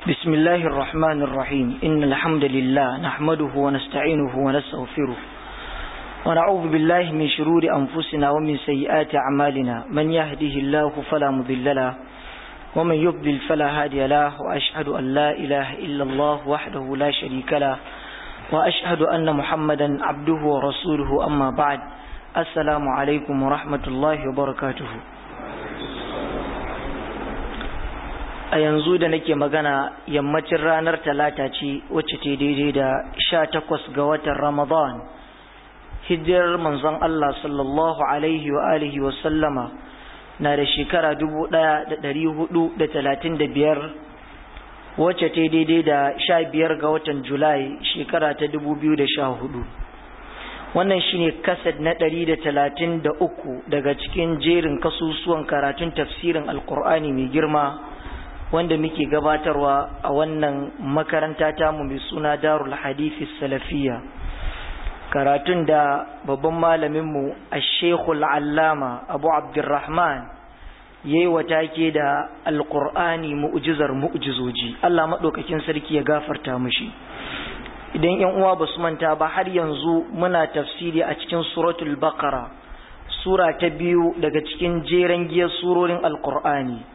بسم الله الرحمن الرحيم إن الحمد لله نحمده ونستعينه ونستغفره ونعوذ بالله من شرور أنفسنا ومن سيئات أعمالنا من يهده الله فلا مضل له ومن يضلل فلا هادي له وأشهد أن لا إله إلا الله وحده لا شريك له وأشهد أن محمدا عبده ورسوله أما بعد السلام عليكم ورحمة الله وبركاته a yanzu da nake magana yammacin ranar talata ce wacce ta daidai da sha takwas ga watan ramadan hijirar manzon Allah sallallahu alaihi wa alihi wa sallama na da shekara dubu ɗaya da ɗari hudu da talatin da biyar wacce ta daidai da sha biyar ga watan julai shekara ta dubu biyu da sha hudu wannan shine kasad na ɗari da talatin da uku daga cikin jerin kasusuwan karatun tafsirin alkur'ani mai girma wanda muke gabatarwa a wannan makaranta tamu mai suna darul hadithi salafiya karatun da babban malaminmu a shekul allama abu abdurrahman ya yi wata ke da alkur'ani mu'ujizar mu'ujizoji allah maɗaukakin sarki ya gafarta mushi idan yan uwa ba su manta ba har yanzu muna tafsiri a cikin suratul baqara sura ta biyu daga cikin jeren giyar surorin alkur'ani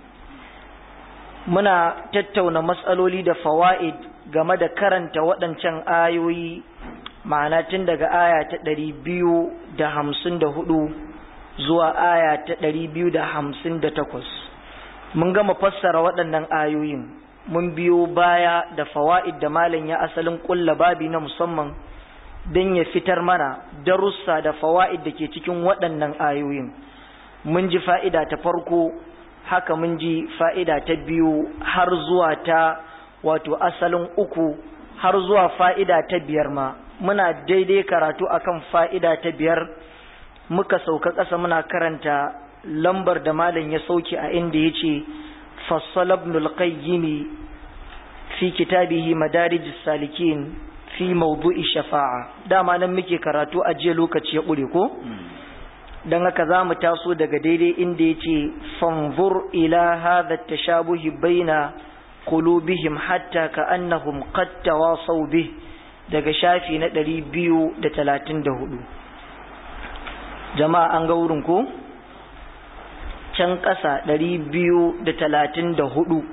muna tattauna matsaloli da fawa'id game da karanta waɗancan ayoyi ma'ana tun daga aya ta ɗari biyu da hamsin da hudu zuwa aya ta ɗari biyu da hamsin da takwas mun gama fassara waɗannan ayoyin mun biyo baya da fawa'id da malam ya asalin ƙulla babi na musamman don ya fitar mana darussa da fawa'id da ke cikin waɗannan ayoyin mun ji fa'ida ta farko haka mun ji fa'ida ta biyu har zuwa ta wato asalin uku har zuwa fa'ida ta biyar ma muna daidai karatu akan fa'ida ta biyar muka sauka ƙasa muna karanta lambar da malam ya sauke a inda ya ce fassalabnul qayyimi fi kitabihi madarijis salikin fi mawdu'i shafa'a dama nan muke karatu a jiya lokaci ya ƙure ko? don haka za mu taso daga daidai inda ya ce fanzur ila hadha tashabuhi baina qulubihim hatta ka annahum qad tawasaw bih daga shafi na 234 jama'a an ga wurin ko can ƙasa 234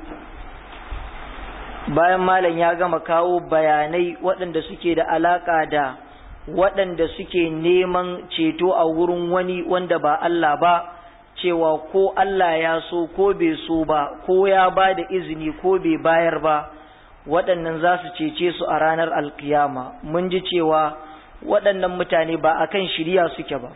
bayan malam ya gama kawo bayanai waɗanda suke da alaƙa da waɗanda suke neman ceto a wurin wani wanda ba Allah ba cewa ko Allah ya so ko bai so ba ko ya ba da izini ko bai bayar ba waɗannan za su cece su a ranar alkiyama mun ji cewa waɗannan mutane ba a kan shirya suke ba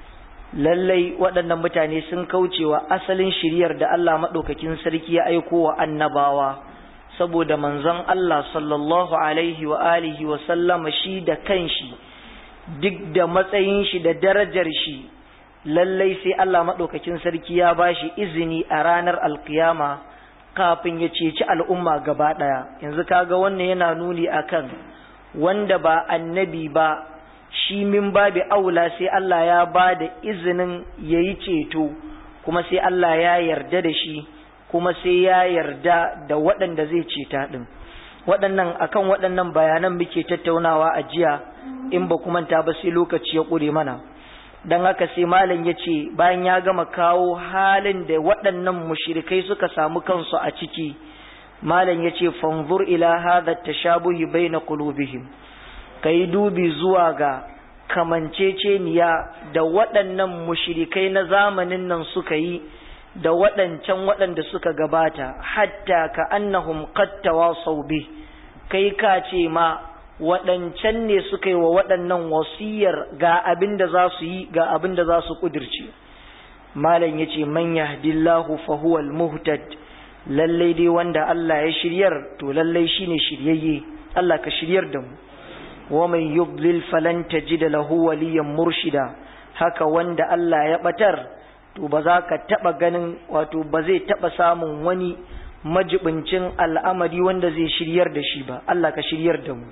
lallai waɗannan mutane sun kaucewa asalin shiryar da Allah maɗaukakin sarki ya aiko wa annabawa saboda manzon Allah sallallahu alaihi wa alihi wa sallama shi da kanshi duk da matsayin shi da darajar shi lallai sai Allah maɗaukakin sarki ya ba shi izini a ranar alkiyama kafin ya ceci al'umma gaba ɗaya yanzu kaga wannan yana nuni akan wanda ba annabi ba shi min babi aula sai Allah ya ba da izinin ya yi ceto kuma sai Allah ya yarda da shi kuma sai ya yarda da waɗanda zai ceta ɗin waɗannan akan waɗannan bayanan muke tattaunawa a jiya in ba manta ba sai lokaci ya ƙure mana don haka sai malam ya ce bayan ya gama kawo halin da waɗannan mushrikai suka samu kansu a ciki malam ya ce fanzur ila hadha tashabuhi baina qulubihim kai dubi zuwa ga kamanceceniya da waɗannan mushrikai na zamanin nan suka yi da waɗancan waɗanda suka gabata hatta ka annahum qad tawasaw bih kai ka ce ma waɗancan ne suka yi wa waɗannan wasiyar ga abin da za su yi ga abin da za su ƙudirce malam ya ce man yahdillahu fa huwal muhtad lallai dai wanda Allah ya shiryar to lallai shine shiryayye Allah ka shiryar da mu wa man yudlil falan tajida lahu waliyan murshida haka wanda Allah ya batar to ba za ka taba ganin wato ba zai taba samun wani majibincin al'amari wanda zai shiryar da shi ba Allah ka shiryar da mu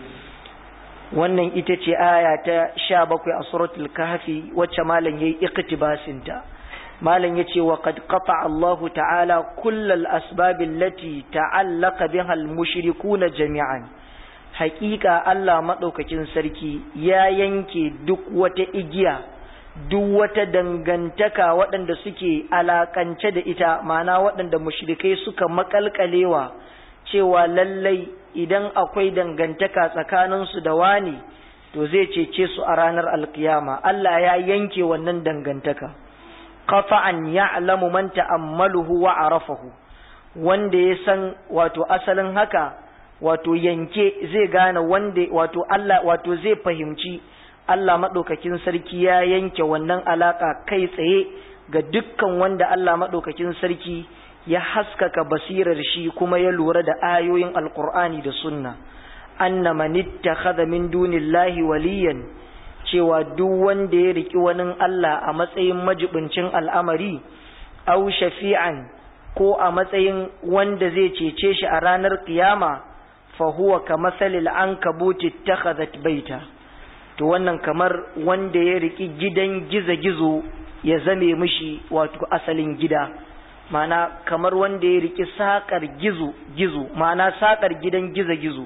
wannan ita ce aya ta sha bakwai a suratul kahfi wacce malam yayi iktibasin ta malam yace wa qad qata Allah ta'ala kullal asbab allati ta'allaqa biha al-mushrikuna jami'an haƙiƙa Allah madaukakin sarki ya yanke duk wata igiya duk wata dangantaka waɗanda suke alakance da ita ma'ana waɗanda mushrikai suka makalkalewa cewa lallai idan akwai dangantaka tsakaninsu da wani to zai cece su a ranar alkiyama Allah ya yanke wannan dangantaka qata'an ya'lamu man ta'ammaluhu wa arafahu wanda ya san wato asalin haka wato yanke zai gane wanda wato Allah wato zai fahimci Allah madaukakin sarki ya yanke wannan alaka kai tsaye ga dukkan wanda Allah madaukakin sarki ya haskaka basirar shi kuma ya lura da ayoyin alqur'ani da sunna anna man ittakhadha min dunillahi waliyan cewa duk wanda ya riki wani Allah a matsayin majibincin al'amari au shafi'an ko a matsayin wanda zai cece shi a ranar kiyama fa huwa kamathalil ankabuti ittakhadhat baita to wannan kamar wanda ya riki gidan gizo-gizo ya zame mishi wato asalin gida ma'ana kamar wanda ya riki sakar gizo gizo ma'ana sakar gidan gizo-gizo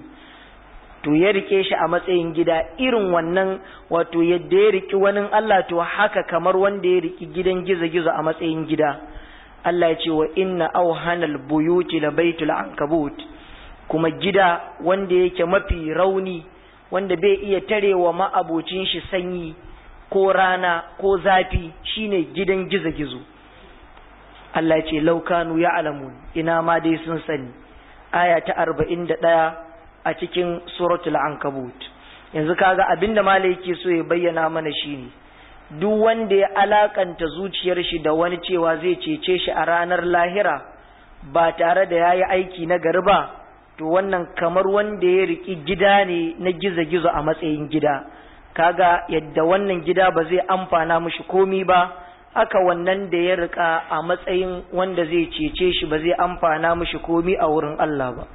to ya rike shi a matsayin gida irin wannan wato yadda ya riki wani Allah to haka kamar wanda ya riki gidan gizo-gizo a matsayin gida Allah ya ce wa inna auhanal buyuti la baitul ankabut kuma gida wanda yake mafi rauni wanda bai iya tarewa ma'abocin shi sanyi ko rana ko zafi shine gidan gizo-gizo Allah ya ce laukanu ya alamun ina ma dai sun sani aya ta arba'in da ɗaya a cikin suratul ankabut yanzu kaga abinda malai yake so ya bayyana mana shine duk wanda ya alakanta zuciyar shi da wani cewa zai cece shi a ranar lahira ba tare da yayi aiki na gari ba to wannan kamar wanda ya riki gida ne na gizo-gizo a matsayin gida kaga yadda wannan gida ba zai amfana mushi komi ba aka wannan da ya rika a matsayin wanda zai cece shi ba zai amfana mushi komi a wurin Allah ba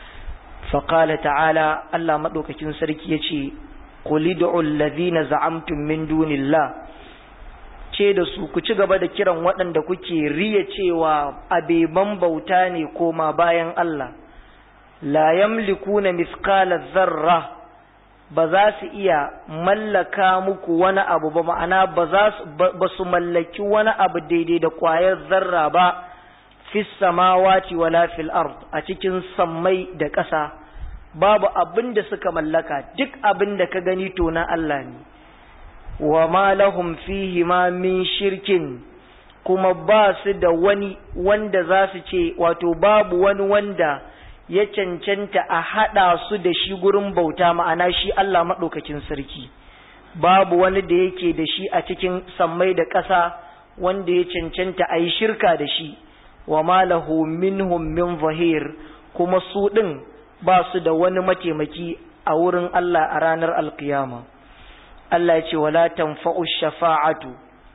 فقال تعالى الله مدوكاكين سركي يشي قل ادعوا الذين زعمتم من دون الله ce da su ku ci gaba da kiran waɗanda kuke riya cewa abeban bauta ne koma bayan Allah la yamlikuna mithqala zarra ba za su iya mallaka muku wani abu ba ma'ana ba za su ba su mallaki wani abu daidai da ƙwayar zarra ba fis samawati wala fil ard a cikin sammai da ƙasa babu abin da suka mallaka duk abin da ka gani to na Allah ne wa ma lahum fihi ma min shirkin kuma ba su da wani wanda za su ce wato babu wani wanda ya cancanta a haɗa su da shi gurin bauta ma'ana shi Allah maɗaukakin sarki babu wani da yake da shi a cikin sammai da ƙasa wanda ya cancanta a yi shirka da shi wa malahu minhum min zahir kuma su ɗin ba su da wani mataimaki a wurin Allah a ranar alkiyama Allah ya ce wala tanfa'u shafa'atu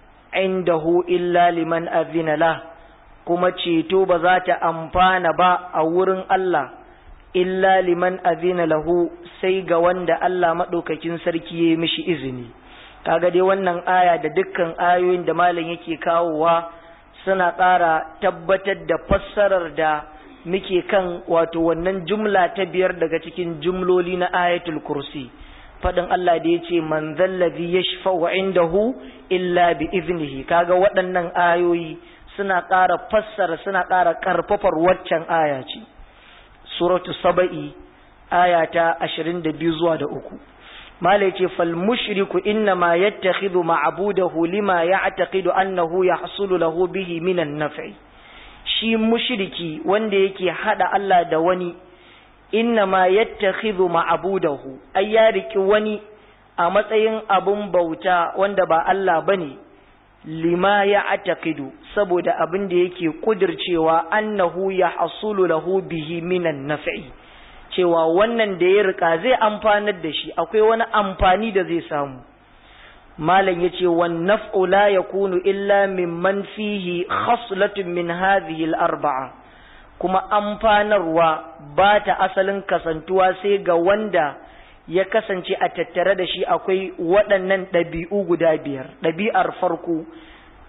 indahu illa liman azina lah kuma ceto ba za ta amfana ba a wurin Allah illa liman azina lahu sai ga wanda Allah maɗaukakin sarki ya mishi izini kaga dai wannan aya da dukkan ayoyin da malam yake kawowa suna ƙara tabbatar da fassarar da muke kan wato wannan jumla ta biyar daga cikin jumloli na ayatul kursi faɗin Allah da ya ce man zallazi yashfa'u indahu illa bi iznihi kaga waɗannan ayoyi suna ƙara fassara suna ƙara ƙarfafar waccan aya ce suratu saba'i aya ta ashirin da biyu zuwa da uku mala yace fal mushriku inna ma yattakhidhu ma'budahu lima ya'taqidu annahu yahsulu lahu bihi minan naf'i shi mushriki wanda yake hada Allah da wani inna ma yattakhidhu ma'budahu ay ya riki wani a matsayin abun bauta wanda ba Allah bane lima ya atakidu saboda abin da yake kudircewa annahu ya hasulu lahu bihi minan naf'i cewa wannan da ya rika zai amfanar da shi akwai wani amfani da zai samu malam yace wan naf'u la yakunu illa mimman fihi khaslatun min hadhihi al-arba'a kuma amfanarwa ba ta asalin kasantuwa sai ga wanda ya kasance a tattare da shi akwai waɗannan ɗabi'u guda biyar ɗabi'ar farko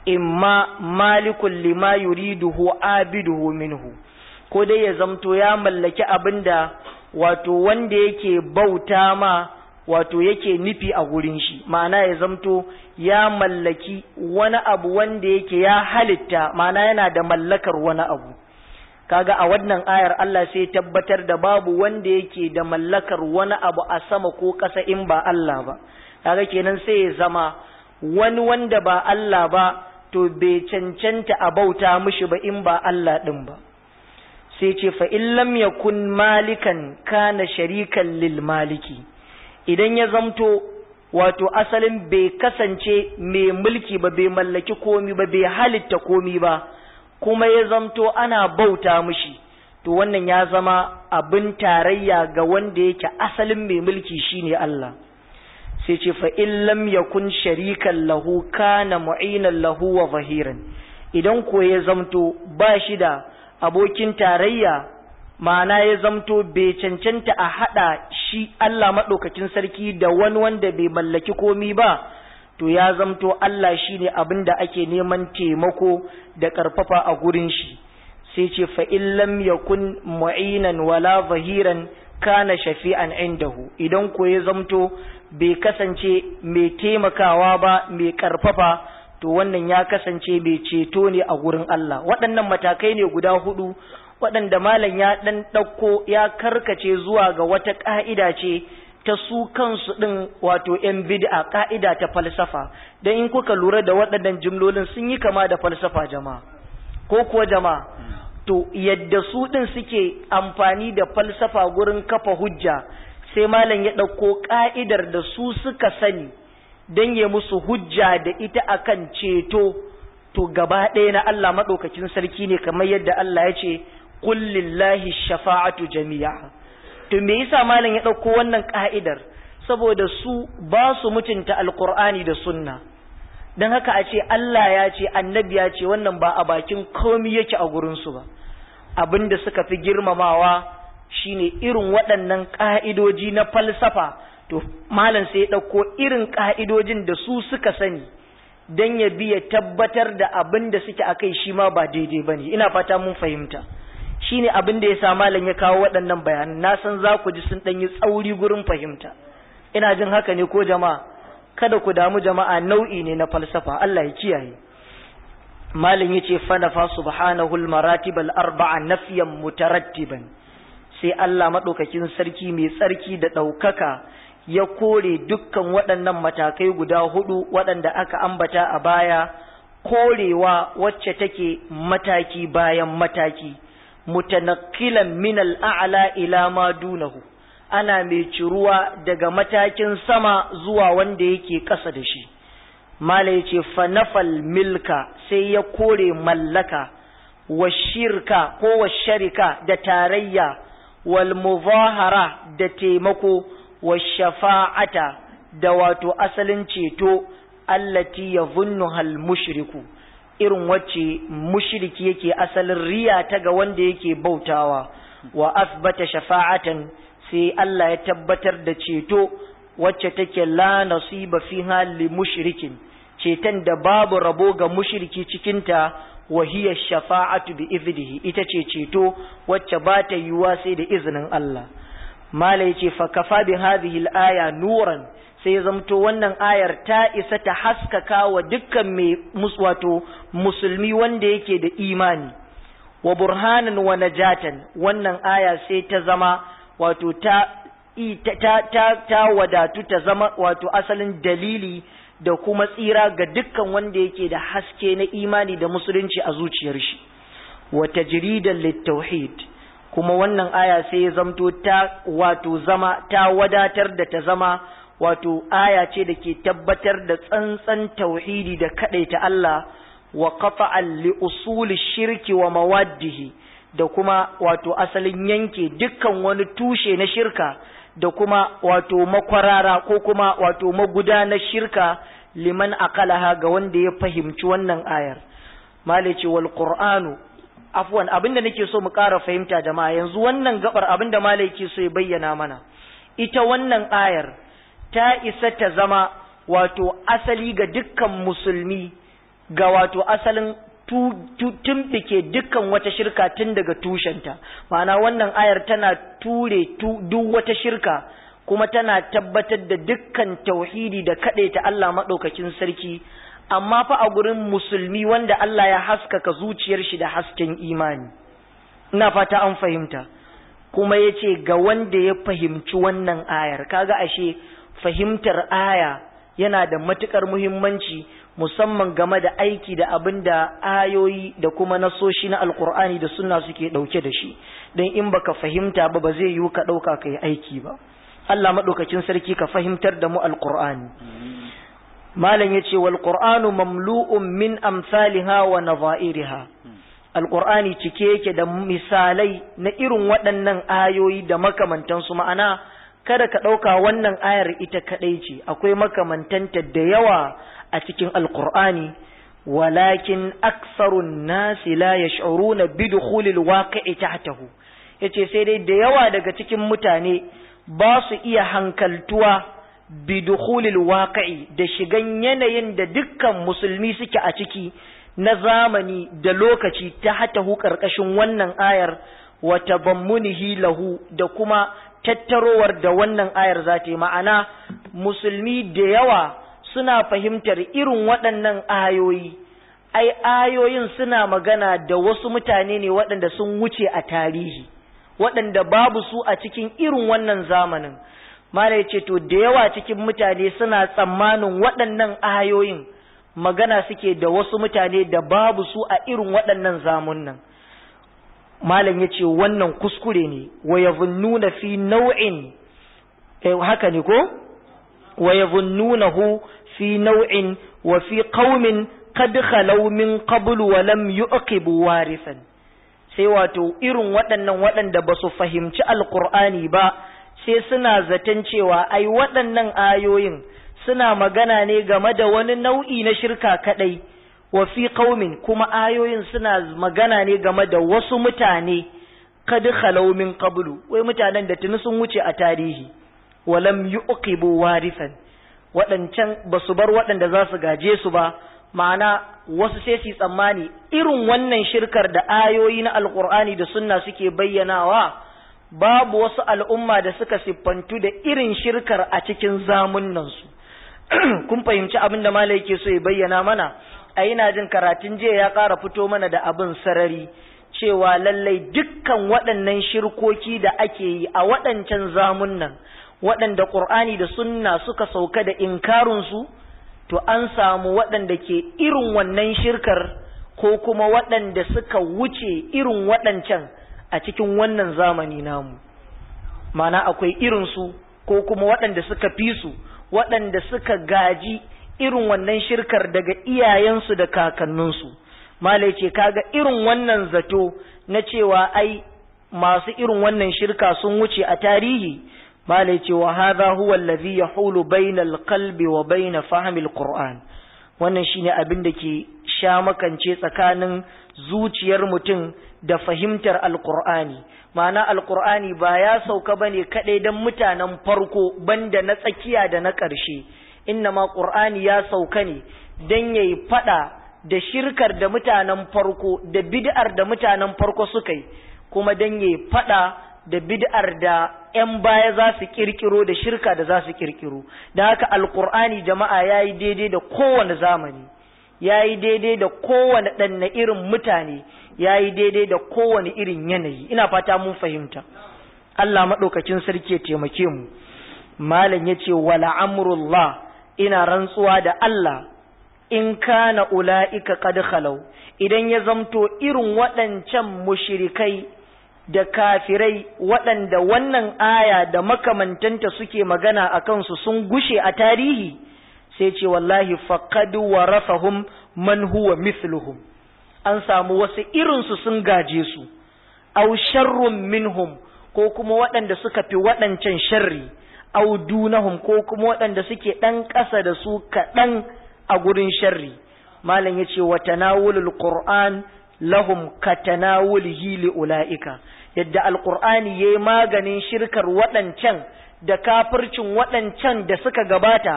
imma malikun lima yuriduhu abiduhu minhu ko dai ya zamto ya mallaki abinda wato wanda yake bauta ma wato yake nufi a gurin shi ma'ana ya zamto ya mallaki wani abu wanda yake ya halitta ma'ana yana da mallakar wani abu kaga a wannan ayar Allah sai tabbatar da babu wanda yake da mallakar wani abu a sama ko ƙasa in ba Allah ba kaga kenan sai ya zama wani wanda ba Allah ba to bai cancanta a bauta mishi ba in ba Allah din ba sai ce fa in lam yakun malikan kana sharikan lil maliki idan ya zamto wato asalin bai kasance mai mulki ba bai mallaki komi ba bai halitta komi ba kuma ya zamto ana bauta mishi to wannan ya zama abin tarayya ga wanda yake asalin mai mulki shine Allah sai ce fa in lam yakun sharikan lahu kana mu'inan lahu wa zahiran idan ko ya zamto ba shi da abokin tarayya ma'ana ya zamto bai cancanta a haɗa shi Allah maɗaukacin sarki da wani wanda bai mallaki komi ba to ya zamto Allah shi ne abin da ake neman taimako da ƙarfafa a gurin shi sai ce fa'in lam yakun mu'inan wala zahiran kana shafi'an indahu idan ko ya zamto bai kasance mai taimakawa ba mai ƙarfafa to wannan ya kasance mai ceto ne a gurin Allah waɗannan matakai ne guda hudu waɗanda malam ya ɗan ɗauko ya karkace zuwa ga wata ƙa'ida ce ta su kansu ɗin wato ‘yan bid'a ƙa'ida ta falsafa don in kuka lura da waɗannan jimlolin sun yi kama da falsafa jama'a ko kuwa jama'a to yadda su ɗin suke amfani da falsafa gurin kafa hujja sai malam ya ɗauko ƙa'idar da su suka sani don ya musu hujja da ita akan ceto to gaba ɗaya na Allah maɗaukacin sarki ne kamar yadda Allah ya ce qul lillahi shafa'atu jami'a to me yasa malam ya dauko wannan ka'idar saboda su ba su mutunta alqur'ani da sunna dan haka a ce Allah ya ce annabi ya ce wannan ba a bakin komai yake a gurin su ba abinda suka fi girmamawa shine irin waɗannan ka'idoji na falsafa to malam sai ya dauko irin ka'idojin da su suka sani dan ya biya tabbatar da abin da suke akai shi ma ba daidai bane ina fata mun fahimta shine abin da ya sa malam ya kawo waɗannan bayanan na san za ku ji sun ɗan yi tsauri gurin fahimta ina jin haka ne ko jama'a kada ku damu jama'a nau'i ne na falsafa Allah ya kiyaye malam yace fa nafa subhanahu al-maratib al-arba'a nafyan mutarattiban sai Allah madaukakin sarki mai tsarki da ɗaukaka ya kore dukkan waɗannan matakai guda hudu waɗanda aka ambata a baya korewa wacce take mataki bayan mataki mutanakkilan min al'a'la ila ma dunahu ana mai ciruwa daga matakin sama zuwa wanda yake ƙasa da shi mala yace fanafal milka sai ya kore mallaka wa shirka ko wa sharika da tarayya wal muzahara da taimako wa shafa'ata da wato asalin ceto allati yadhunnuha al mushriku irin wacce mushriki yake asalin riya ta ga wanda yake bautawa wa asbata shafa'atan sai Allah ya tabbatar da ceto wacce take la nasiba fiha li mushrikin ceton da babu rabo ga mushriki cikinta wa hiya shafa'atu bi iznihi ita ce ceto wacce ba ta yiwuwa sai da izinin Allah mala yace fa kafa bi hadhihi al-aya nuran sai zamto wannan ayar ta isa ta haskaka wa dukkan mai wato musulmi wanda yake da imani wa burhanan wa najatan wannan aya sai ta zama wato ta ta ta, ta wadatu ta zama wato asalin dalili da kuma tsira ga dukkan wanda yake da haske na imani da musulunci a zuciyar shi wa tajridan littauhid kuma wannan aya sai ya zamto ta wato zama ta wadatar da ta zama wato aya ce da ke tabbatar da tsantsan tauhidi da ta Allah wa qata'an li usuli shirki wa mawaddihi da kuma wato asalin yanke dukkan wani tushe na shirka da kuma wato makwarara ko kuma wato magudanar shirka liman aqalaha ga wanda ya fahimci wannan ayar malice wal qur'anu afwan abinda nake so mu ƙara fahimta jama'a yanzu wannan gabar abinda malai yake so ya bayyana mana ita wannan ayar ta isa ta zama wato asali ga dukkan musulmi ga wato asalin tumbike dukkan wata shirka tun daga tushenta ma'ana wannan ayar tana ture duk wata shirka kuma tana tabbatar da dukkan tauhidi da ta Allah maɗaukakin sarki amma fa a gurin musulmi wanda Allah ya haskaka zuciyar shi da hasken imani ina fata an fahimta kuma ya ce ga wanda ya fahimci wannan ayar kaga ashe fahimtar aya yana da matukar muhimmanci musamman game da aiki da abin da ayoyi da kuma nasoshi na alkur'ani da sunna suke dauke da shi don in baka fahimta ba ba zai yiwu ka dauka ka yi aiki ba Allah maɗaukakin sarki ka fahimtar da mu alkur'ani malam yace wal qur'anu mamlu'un min amsalha wa nadha'iriha alqur'ani cike yake da misalai na irin waɗannan ayoyi da makamantansu ma'ana kada ka ɗauka wannan ayar ita kaɗai ce akwai makamantanta da yawa a cikin alqur'ani walakin aksarun nasi la yash'uruna bi dukhulil waqi'i tahtahu yace sai dai da yawa daga cikin mutane ba su iya hankaltuwa bidukhulil waqi'i da shigan yanayin da dukkan musulmi suke a ciki na zamani da lokaci ta hatahu karkashin wannan ayar wa tabammunihi lahu da kuma tattarowar da wannan ayar za ta yi ma'ana musulmi da yawa suna fahimtar irin waɗannan ayoyi ai ayoyin suna magana da wasu mutane ne waɗanda sun wuce a tarihi waɗanda babu su a cikin irin wannan zamanin mala ya ce to da yawa cikin mutane suna tsammanin waɗannan ayoyin magana suke da wasu mutane da babu su a irin waɗannan zamunan malam ya ce wannan kuskure ne wa yazunnuna fi nau'in eh, haka ne ko wa yazunnunahu fi nau'in wa fi qaumin qad khalaw min qablu wa lam yuqibu warisan sai wato irin waɗannan waɗanda ba su fahimci alqur'ani ba sai suna zaton cewa ai waɗannan ayoyin suna magana ne game da wani nau'i na shirka kadai wa fi qaumin kuma ayoyin suna magana ne game da wasu mutane kad khalaw min qablu wai mutanen da tuni sun wuce a tarihi walam yuqibu warisan waɗancan ba su bar waɗanda za su gaje su ba ma'ana wasu sai su tsammani irin wannan shirkar da ayoyi na alkur'ani da sunna suke bayyanawa babu wasu al'umma da suka siffantu da irin shirkar a cikin zamunansu kun fahimci abin da malai yake so ya bayyana mana a ina jin karatun jiya ya ƙara fito mana da abin sarari cewa lallai dukkan waɗannan shirkoki da ake yi a waɗancan zamunan waɗanda ƙur'ani da sunna suka sauka da inkarinsu to an samu waɗanda ke irin wannan shirkar ko kuma waɗanda suka wuce irin waɗancan a cikin wannan zamani namu mana akwai irinsu ko kuma waɗanda suka fi su waɗanda suka gaji irin wannan shirkar daga iyayensu da kakanninsu malai ce kaga irin wannan zato na cewa ai masu irin wannan shirka sun wuce a tarihi malai ce wa hadha huwa allazi yahulu bainal qalbi wa bain fahmil qur'an wannan shine abin da ke sha makance tsakanin zuciyar mutum da fahimtar alqur'ani ma'ana alqur'ani ba ya sauka bane kadai dan mutanen farko banda na tsakiya da na ƙarshe innama qur'ani ya sauka ne dan yayi fada da shirkar da mutanen farko da bid'ar da mutanen farko suka yi kuma dan yayi fada da bid'ar da ‘yan baya za su kirkiro da shirka da za su kirkiro, da haka alkur'ani jama'a ya yi daidai da kowane zamani, ya yi daidai da kowane ɗanna irin mutane, ya yi daidai da kowane irin yanayi, ina fata mun fahimta. Allah maɗaukacin sarki ya taimake mu, Malam ya ce, wala amrullah ina rantsuwa da Allah, in kana ula'ika qad khalau idan ya zamto irin waɗancan mushrikai da kafirai waɗanda wannan aya da makamantanta suke magana a kansu sun gushe a tarihi sai ce wallahi faqad warafahum man huwa mithluhum an samu wasu irinsu sun gaje su aw sharrun minhum ko kuma waɗanda suka fi waɗancan sharri aw dunahum ko kuma waɗanda suke ɗan ƙasa da su kaɗan a gurin sharri malam yace wa tanawulul qur'an lahum katanawulihi li ulaika yadda alqur'ani yayi maganin shirkar waɗancan da kafircin waɗancan da suka gabata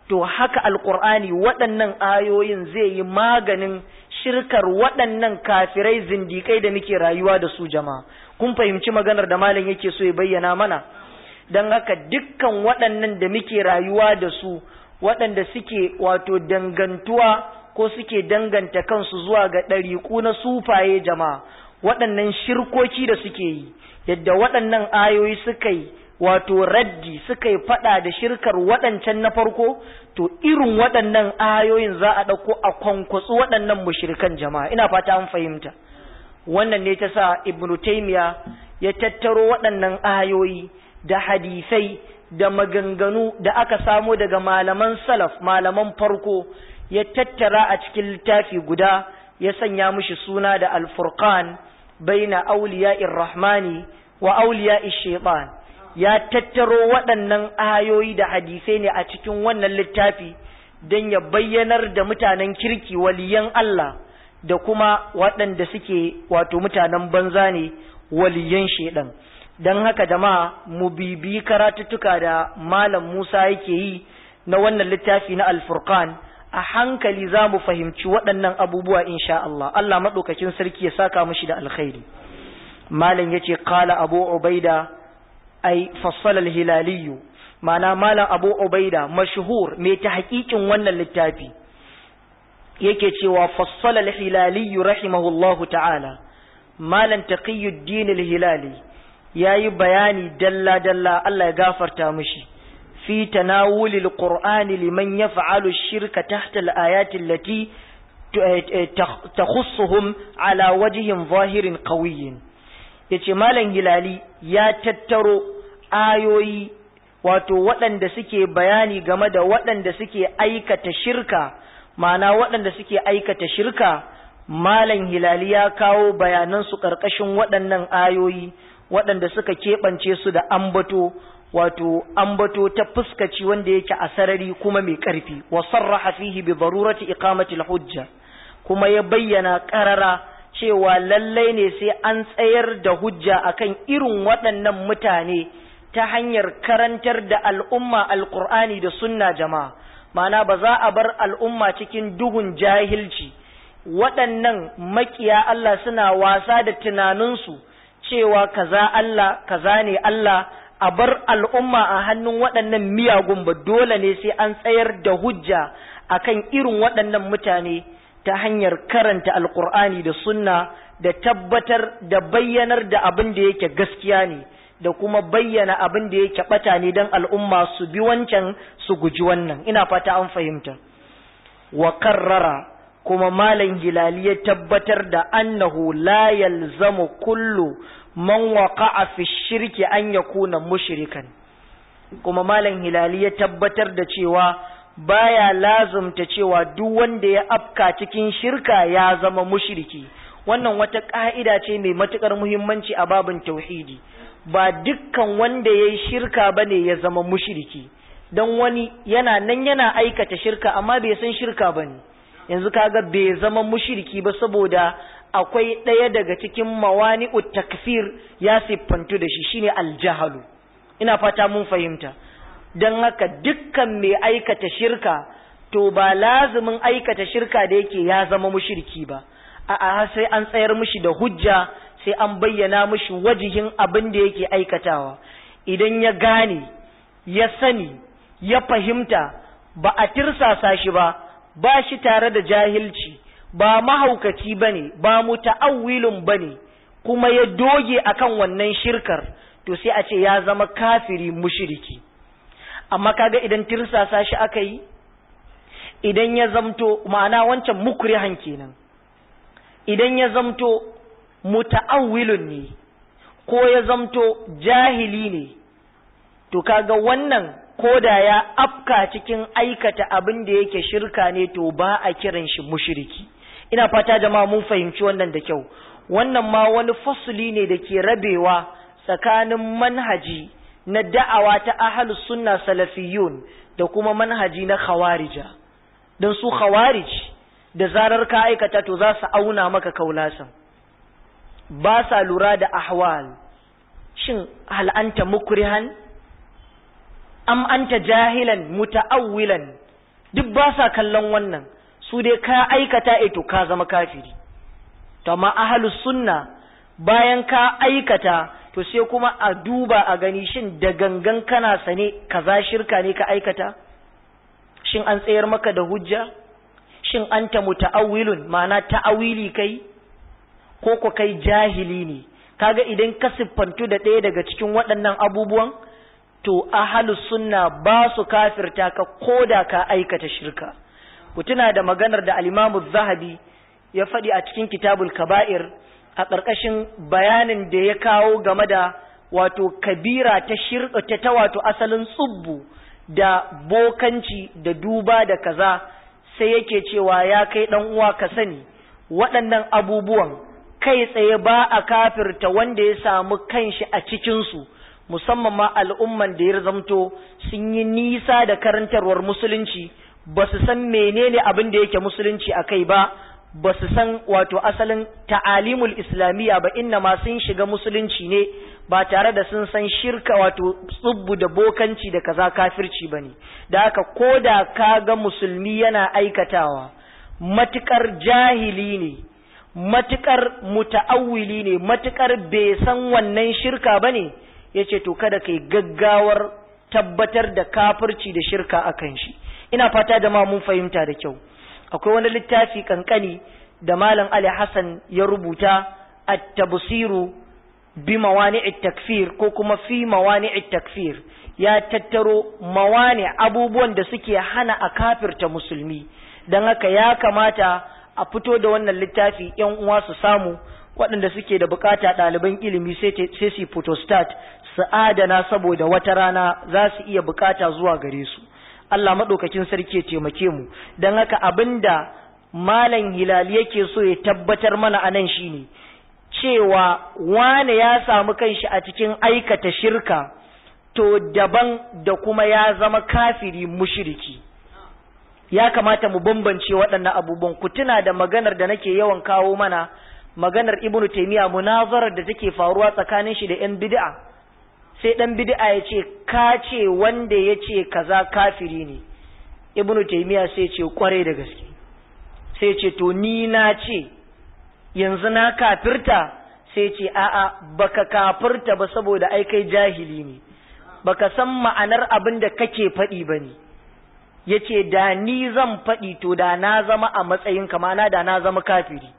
to haka alkur'ani waɗannan ayoyin zai yi maganin shirkar waɗannan kafirai zindikai da muke rayuwa da su jama'a kun fahimci maganar da malam yake so ya bayyana mana don haka dukkan waɗannan da muke rayuwa da su waɗanda suke wato dangantuwa ko suke danganta kansu zuwa ga ɗariƙu na sufaye jama'a waɗannan shirkoki da suke yi yadda waɗannan ayoyi suka yi wato raddi suka yi faɗa da shirkar waɗancan na farko to irin waɗannan ayoyin za a ɗauko a kwankwatsu waɗannan mushrikan jama'a ina fata an fahimta wannan ne ta sa ibnu taymiya ya tattaro waɗannan ayoyi da hadisai da maganganu da aka samo daga malaman salaf malaman farko ya tattara a cikin littafi guda ya sanya mishi suna da alfurqan baina auliya'ir rahmani wa auliya'ish shaitan ya tattaro waɗannan ayoyi da hadisai ne a cikin wannan littafi don ya bayyanar da mutanen kirki waliyan Allah da kuma waɗanda suke wato mutanen banza ne waliyan shaidan don haka jama'a mu bibi karatuttuka da malam Musa yake yi na wannan littafi na alfurqan a hankali za mu fahimci waɗannan abubuwa insha Allah Allah maɗaukakin sarki ya saka mushi da alkhairi malam yace qala abu ubaida ai fassala al-hilaliyu ma'ana malam abu ubaida mashhur mai ta hakikin wannan littafi yake cewa fassala al-hilaliyu rahimahullahu ta'ala malam taqiyuddin al-hilali yayi bayani dalla dalla Allah ya gafarta mishi fi tanawulil qur'ani liman yaf'alu ash-shirka tahta al-ayati allati takhussuhum ala wajhin zahirin qawiyyin yace malam hilali ya tattaro ayoyi wato waɗanda suke bayani game da waɗanda suke aikata shirka ma'ana waɗanda suke aikata shirka malam hilali ya kawo bayanansu ƙarƙashin waɗannan ayoyi waɗanda suka keɓance su da ambato wato ambato ta fuskaci wanda yake a sarari kuma mai ƙarfi wa sarraha fihi bi darurati iqamati hujja kuma ya bayyana ƙarara cewa lallai ne sai an tsayar da hujja akan irin waɗannan mutane ta hanyar karantar da al'umma alƙur'ani da sunna jama'a ma'ana ba za a bar al'umma cikin duhun jahilci waɗannan makiya Allah suna wasa da tunaninsu cewa kaza Allah kaza ne Allah a bar al'umma a hannun waɗannan miyagun ba dole ne sai an tsayar da hujja akan irin waɗannan mutane ta hanyar karanta alkur'ani da sunna da tabbatar da bayyanar da abin da yake gaskiya ne da kuma bayyana abin da yake bata ne don al'umma su bi wancan su guji wannan ina fata an fahimta wa karrara kuma malam hilali ya tabbatar da annahu la yalzamu kullu man waqa'a fi shirki an yakuna mushrikan kuma malam hilali ya tabbatar da cewa baya lazumta cewa duk wanda ya afka cikin shirka ya zama mushriki wannan wata ka'ida ce mai matukar muhimmanci a babin tauhidi ba dukkan wanda ya yi shirka bane ya zama mushriki don wani yana nan yana aikata shirka amma bai san shirka bane yanzu kaga bai zama mushriki ba saboda akwai ɗaya daga cikin mawani'ut takfir ya siffantu da shi shine aljahalu ina fata mun fahimta don haka dukkan mai aikata shirka to ba lazumin aikata shirka da yake ya zama mushirki ba a'a sai an tsayar mishi da hujja sai an bayyana mishi wajihin abin da yake aikatawa idan ya gane ya sani ya fahimta ba a tirsasa shi ba ba shi tare da jahilci ba mahaukaci bane ba muta'awwilun bane kuma ya doge akan wannan shirkar to sai a ce ya zama kafiri mushiriki amma kaga idan tirsasa shi aka yi idan ya zamto ma'ana wancan mukrihan kenan idan ya zamto muta'awwilun ne ko ya zamto jahili ne to kaga wannan koda ya afka cikin aikata abin da yake shirka ne to ba a kiran shi mushriki ina fata jama'a mun fahimci wannan da kyau wannan ma wani fasuli ne da ke rabewa tsakanin manhaji na da'awa ta ahlus sunna salafiyun da kuma manhaji na khawarija don su khawarij da zarar ka aikata to za su auna maka kaulasan ba sa lura da ahwal shin hal anta mukrihan am anta jahilan muta'awwilan duk ba sa kallon wannan su dai ka aikata to ka zama kafiri to amma ahlus sunna bayan ka aikata to sai kuma a duba a gani shin da gangan kana sane kaza shirka ne ka aikata shin an tsayar maka da hujja shin anta muta'awwilun ma'ana ta'awili kai ko ko kai jahili ne kaga idan ka siffantu da ɗaya daga cikin waɗannan abubuwan to ahlus sunna ba su kafirta ka koda ka aikata shirka ku tuna da maganar da al-Imam zahabi ya faɗi a cikin Kitabul Kaba'ir a ƙarƙashin bayanin da ya kawo game da wato kabira ta shirka ta, ta wato asalin tsubbu da bokanci da duba da kaza sai yake cewa ya kai ɗan uwa ka sani waɗannan abubuwan kai tsaye ba a kafirta wanda ya samu kanshi a cikinsu musamman ma al'umman da ya zamto sun yi nisa da karantarwar musulunci ba su san menene abin da yake musulunci a kai ba ba su san wato asalin ta'alimul islamiyya ba inna ma sun shiga musulunci ne ba tare da sun san shirka wato tsubbu da bokanci da kaza kafirci ba ne da haka ko da ka ga musulmi yana aikatawa matukar jahili ne matukar muta'awwili ne matukar bai san wannan shirka ba ne ya ce to kada kai gaggawar tabbatar da kafirci da shirka akan shi ina fata da ma mun fahimta da kyau akwai wani littafi kankani da malam Ali Hassan ya rubuta at-tabsiru bi mawani'it takfir ko kuma fi mawani'it takfir ya tattaro mawani abubuwan da suke hana a kafirta musulmi dan haka ya kamata a fito da wannan littafi yan uwa su samu waɗanda suke da bukata ɗaliban ilimi sai su photostat su adana saboda wata rana za su iya bukata zuwa gare su Allah maɗaukakin sarki ya taimake mu don haka abinda malam hilali yake so ya tabbatar mana anan shine cewa wane ya samu kanshi a cikin aikata shirka to daban da kuma ya zama kafiri mushiriki ya kamata mu bambance waɗannan abubuwan ku tuna da maganar da nake yawan kawo mana maganar ibnu taymiya munazarar da take faruwa tsakanin shi da yan bid'a sai dan bid'a ya ce ka ce wanda ya ce kaza kafiri ne ibnu taymiya sai ce kware da gaske sai ce to ni na ce yanzu na kafirta sai ce a'a baka kafirta ba saboda ai kai jahili ne baka san ma'anar abin da kake faɗi ba ne yace da ni zan faɗi to da na zama a matsayin kamana da na zama kafiri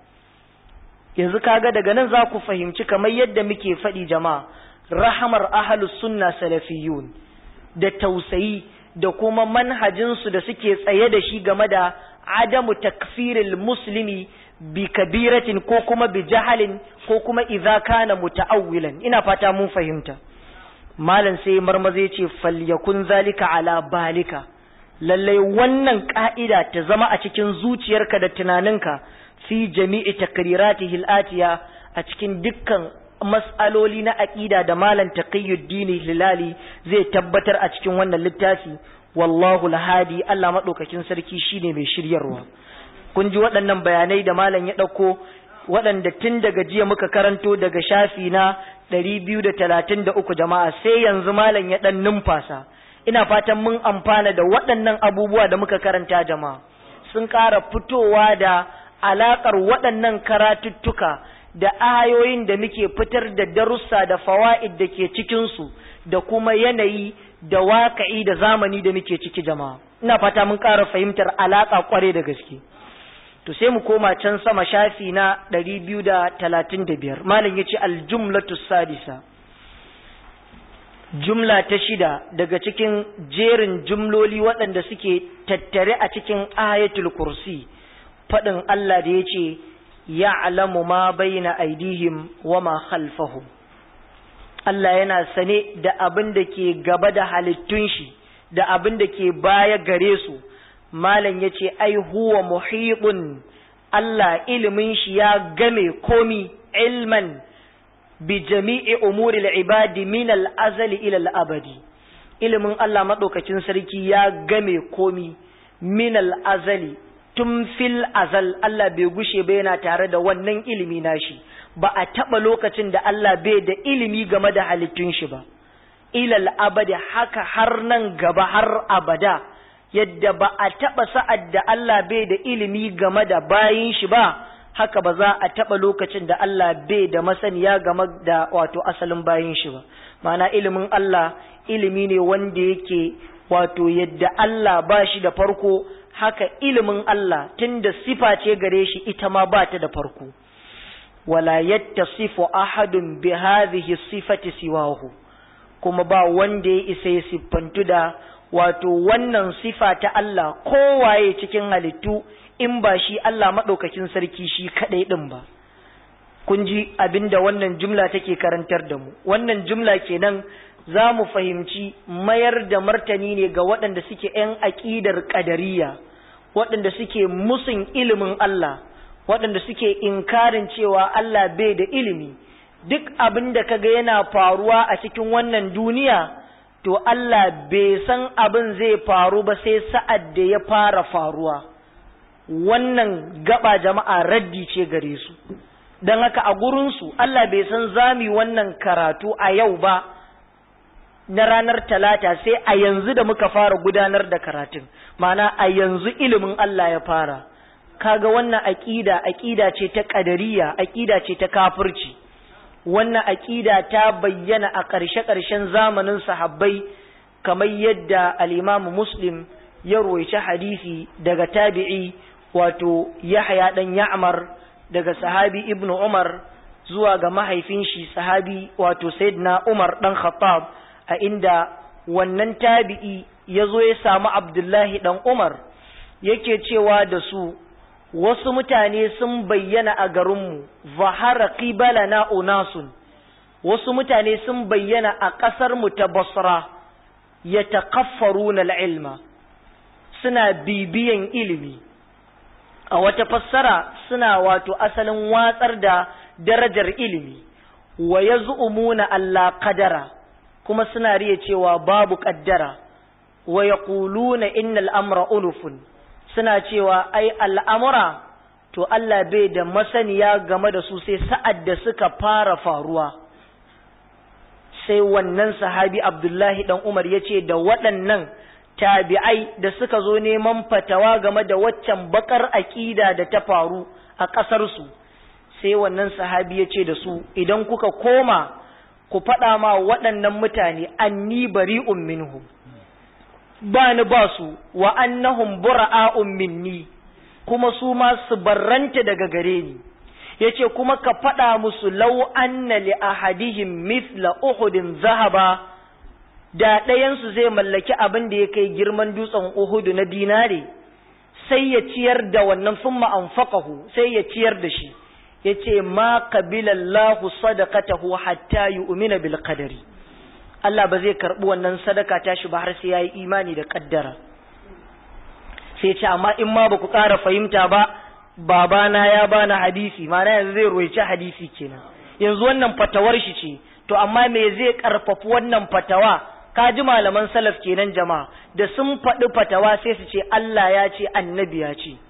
yanzu kaga daga nan za ku fahimci kamar yadda muke faɗi jama'a rahamar ahalus sunna salafiyun da tausayi da kuma manhajinsu da suke tsaye da shi game da adamu takfiril muslimi bi kabiratin ko kuma bi jahalin ko kuma idza kana muta'awwilan ina fata mun fahimta malam sai marmaze ce falyakun zalika ala balika lallai wannan ka'ida ta zama a cikin zuciyarka da tunaninka fi jami'i takriratihi al-atiya a cikin dukkan mas'aloli na aqida da malam taqiyuddin hilali zai tabbatar a cikin wannan littafi wallahu lahadi Allah madaukakin sarki shine mai shiryarwa kun ji waɗannan bayanai da malam ya ɗauko waɗanda tun daga jiya muka karanto daga shafi na 233 jama'a sai yanzu malam ya ɗan numfasa ina fatan mun amfana da waɗannan abubuwa da muka karanta jama'a sun ƙara fitowa da alaƙar waɗannan karatuttuka da ayoyin da muke fitar da darussa da fawa'id da ke cikinsu da kuma yanayi da waƙa'i da zamani da muke ciki jama'a ina fata mun ƙara fahimtar alaƙa ƙware da gaske to sai mu koma can sama shafi na 235 malam yace aljumlatu sadisa jumla ta shida daga cikin jerin jumloli waɗanda suke tattare a cikin ayatul kursi faɗin Allah da yace ya'lamu ma baina aidihim wa ma khalfahum Allah yana sane da abin da ke gaba da halittun shi da abin da ke baya gare su malam ya ce ai huwa muhibun Allah ilimin shi ya game komi ilman bi jami'i umuri ibadi min al-azali ila al-abadi ilimin Allah madaukakin sarki ya game komi min al-azali tun fil azal Allah bai gushe ba yana tare da wannan ilimi nashi ba a taba lokacin da Allah bai da ilimi game da halittun shi ba ila al-abadi haka har nan gaba har abada yadda ba a taɓa sa'ad da Allah bai da ilimi game da bayin shi ba haka ba za a taɓa lokacin da Allah bai da masaniya game da wato asalin bayin shi ba ma'ana ilimin Allah ilimi ne wanda yake wato yadda Allah ba shi da farko haka ilimin Allah tunda sifa ce gare shi ita ma ba ta da farko wala yattasifu ahadun bi hadhihi sifati siwahu kuma ba wanda ya isa ya siffantu da wato wannan sifa ta Allah kowaye cikin halittu in ba shi Allah maɗaukakin sarki shi kaɗai ɗin ba kun ji abinda wannan jumla take karantar da mu wannan jumla kenan za mu fahimci mayar da martani ne ga waɗanda suke ‘yan aƙidar ƙadariya waɗanda suke musun ilimin Allah waɗanda suke inkarin cewa Allah bai da ilimi duk abin da kaga yana faruwa a cikin wannan duniya to Allah bai san abin zai faru ba sai sa'ad da ya fara faruwa wannan gaba jama'a raddi ce gare su don haka a gurinsu Allah bai san zami wannan karatu a yau ba na ranar talata sai a yanzu da muka fara gudanar da karatun mana a yanzu ilimin Allah ya fara kaga wannan aƙida aƙida ce ta ƙadariya aƙida ce ta kafirci wannan aƙida ta bayyana a ƙarshe-ƙarshen zamanin sahabbai kamar yadda al'imamu muslim ya roici hadisi daga tabi'i wato yahya ɗan ya'mar daga sahabi ibnu umar zuwa ga mahaifin shi sahabi wato sayyidina umar ɗan khattab a inda wannan tabi'i ya zo ya samu abdullahi ɗan umar yake cewa da su wasu mutane sun bayyana a garinmu zahara na unasun wasu mutane sun bayyana a ƙasarmu ta basra ya taƙaffaru na ilma suna bibiyan ilimi a wata fassara suna wato asalin watsar da darajar ilimi wa ya zu'umuna Allah kadara kuma suna riya cewa babu ƙaddara wa ya ƙuluna innal amra unufun suna cewa ai al'amura to Allah bai da masaniya game da su sai sa'ad da suka fara faruwa sai wannan sahabi Abdullahi ɗan Umar ya ce da waɗannan tabi'ai da suka zo neman fatawa game da waccan bakar aƙida da ta faru a ƙasarsu sai wannan sahabi ya ce da su idan kuka koma ku faɗa ma waɗannan mutane anni bari'un minhum ba ni ba su wa annahum bura'a'un minni kuma su ma su barranta daga gare ni yace kuma ka faɗa musu law anna li ahadihim mithla uhudin zahaba da ɗayansu zai mallaki abin da ya kai girman dutsen uhudu na dinare sai ya ciyar da wannan summa anfaqahu sai ya ciyar da shi yace ma qabilallahu sadaqatahu hatta yu'mina bil qadari Allah ba zai karɓi wannan sadaka ta shi ba har sai ya yi imani da ƙaddara sai ce amma in ma ba ku ƙara fahimta ba babana ya bani hadisi mana yanzu zai roici hadisi kenan yanzu wannan fatawar shi ce to amma me zai ƙarfafi wannan fatawa ka ji malaman salaf kenan jama'a da sun faɗi fatawa sai su ce Allah ya ce annabi ya ce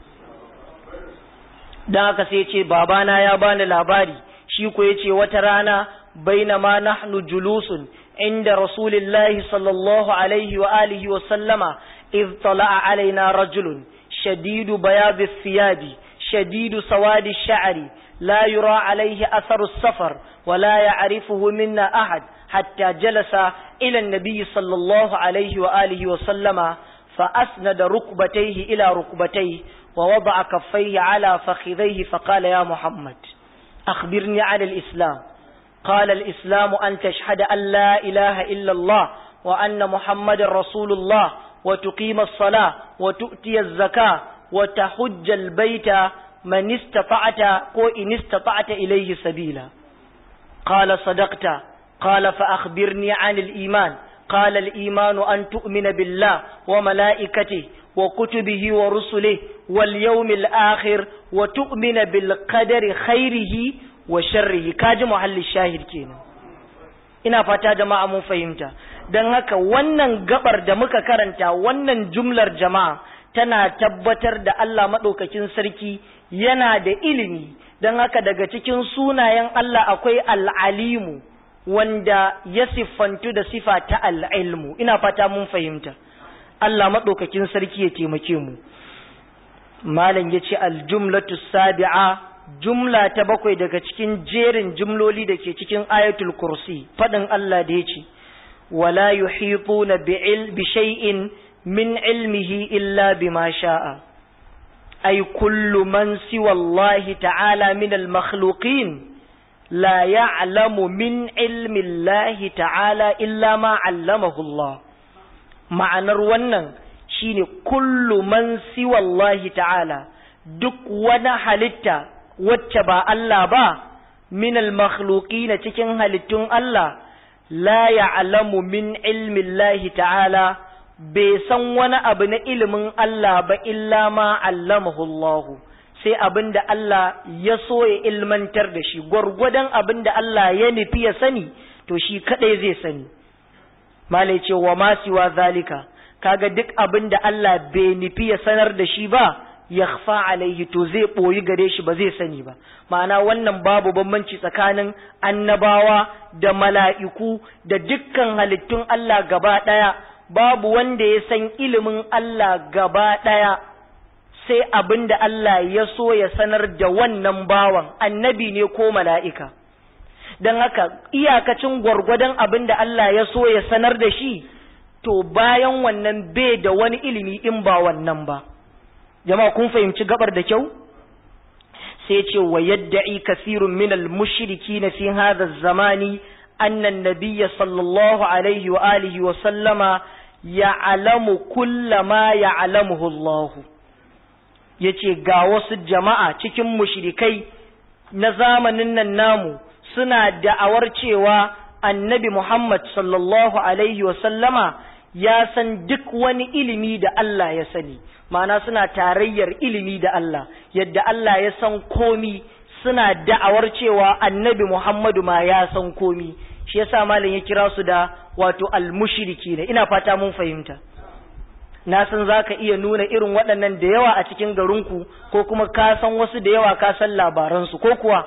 don haka sai ce babana ya bani labari shi ko ya ce wata rana bainama nahnu julusun عند رسول الله صلى الله عليه وآله وسلم إذ طلع علينا رجل شديد بياض الثياب شديد سواد الشعر لا يرى عليه أثر السفر ولا يعرفه منا أحد حتى جلس إلى النبي صلى الله عليه وآله وسلم فأسند ركبتيه إلى ركبتيه ووضع كفيه على فخذيه فقال يا محمد أخبرني عن الإسلام قال الإسلام أن تشهد أن لا إله إلا الله وأن محمد رسول الله وتقيم الصلاة وتؤتي الزكاة وتحج البيت من استطعت وإن استطعت إليه سبيلا قال صدقت قال فأخبرني عن الإيمان قال الإيمان أن تؤمن بالله وملائكته وكتبه ورسله واليوم الآخر وتؤمن بالقدر خيره wa sharrihi kaji muhallin shahid kenan ina fata jama'a mun fahimta don haka wannan gabar da muka karanta wannan jumlar jama'a tana tabbatar da Allah maɗaukakin sarki yana da ilimi don haka daga cikin sunayen Allah akwai al'alimu wanda ya siffantu da sifa ta al'ilmu ina fata mun fahimta Allah maɗaukakin sarki ya taimake mu malam ya ce aljumlatu sabi'a jumla ta bakwai daga cikin jerin jumloli da ke cikin ayatul kursi faɗin Allah da ya ce wala yuhituna bi shay'in min ilmihi illa bima sha'a ay kullu man siwa Allah ta'ala min al-makhluqin la ya'lamu min ilmi Allah ta'ala illa ma 'allamahu Allah ma'anar wannan shine kullu man siwa Allah ta'ala duk wani halitta wacce ba Allah ba min al-makhluqina cikin halittun Allah la ya'lamu min ilmi Allah ta'ala bai san wani abu na ilimin Allah ba illa ma allamahu Allah sai abin da Allah ya so ya ilmantar da shi gwargwadon abin da Allah ya nufi ya sani to shi kadai zai sani malai ce wa ma siwa zalika kaga duk abin da Allah bai nufi ya sanar da shi ba yakhfa alaihi to zai boyi gare shi ba zai sani ba ma'ana wannan babu bambanci tsakanin annabawa da mala'iku da dukkan halittun Allah gaba daya babu wanda ya san ilimin Allah gaba daya sai abin da Allah ya so ya sanar da wannan bawan annabi ne ko mala'ika don haka iyakacin gwargwadon abin da Allah ya so ya sanar da shi to bayan wannan bai da wani ilimi in ba wannan ba jama'a kun fahimci gabar da kyau sai ce wa yadda'i kasirun min al-mushriki na fi hadha zamani annan nabiyya sallallahu alaihi wa alihi wa sallama ya'lamu kulla ma ya'lamuhu Allah yace ga wasu jama'a cikin mushrikai na zamanin nan namu suna da'awar cewa annabi Muhammad sallallahu alaihi wa sallama ya san duk wani ilimi da Allah ya sani ma'ana suna tarayyar ilimi da Allah yadda Allah ya san komi suna da'awar cewa annabi Muhammadu ma ya san komi shi yasa malam ya kira su da wato almushriki ne ina fata mun fahimta na san zaka iya nuna irin waɗannan da yawa a cikin garinku ko kuma ka san wasu da yawa ka san labaransu ko kuwa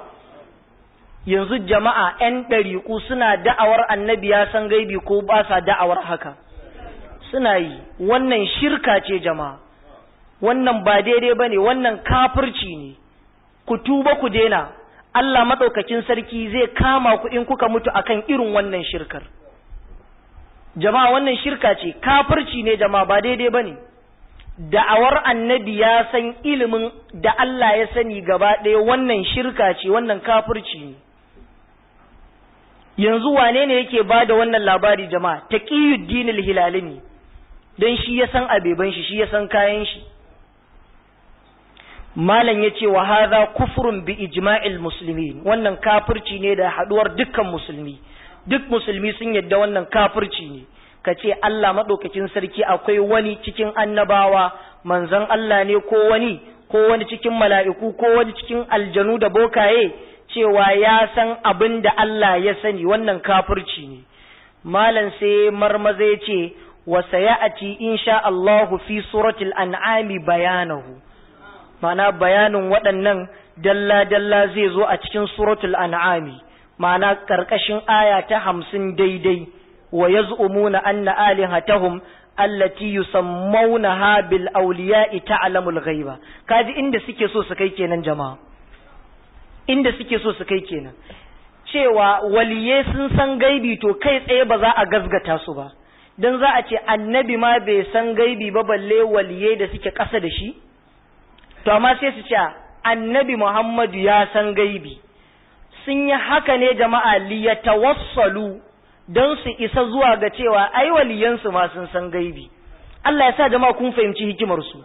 yanzu jama'a 'yan ɗariƙu suna da'awar annabi ya san gaibi ko ba sa da'awar haka suna yi wannan shirka ce jama'a wannan ba daidai ba ne wannan kafirci ne ku tuba ku daina Allah maɗaukakin sarki zai kama ku in kuka mutu akan irin wannan shirkar jama'a wannan shirka ce kafirci ne jama'a ba daidai ba ne da'awar annabi ya san ilimin da Allah ya sani gaba ɗaya wannan shirka ce wannan kafirci ne yanzu wane ne yake ba da wannan labari jama'a taqiyuddin hilali ne don shi ya san abeban shi shi ya san kayan shi malam ya ce wa haza kufrun bi ijma'il muslimin wannan kafirci ne da haduwar dukkan musulmi duk musulmi sun yadda wannan kafirci ne ka ce Allah maɗaukakin sarki akwai wani cikin annabawa manzon Allah ne ko wani ko wani cikin mala'iku ko wani cikin aljanu da bokaye cewa ya san abin da Allah ya sani wannan kafirci ne malam sai marmaza ya ce wa sayati insha Allahu fi suratul an'ami bayanahu ma'ana bayanin waɗannan dalla-dalla zai zo a cikin suratul an'ami ma'ana ƙarƙashin aya ta hamsin daidai wa yaz'umuna anna alihatahum allati yusammawnaha bil awliya'i ta'lamul ghaiba kaji inda suke so su kai kenan jama'a inda suke so su kai kenan cewa waliye sun san gaibi to kai tsaye ba za a gazgata su ba dan za a ce annabi ma bai san gaibi ba balle waliye da suke ƙasa da shi to amma sai su ce annabi Muhammadu ya san gaibi sun yi haka ne jama'a liyatawassalu don su isa zuwa ga cewa ai waliyansu ma sun san gaibi Allah ya sa jama'a kun fahimci hikimar su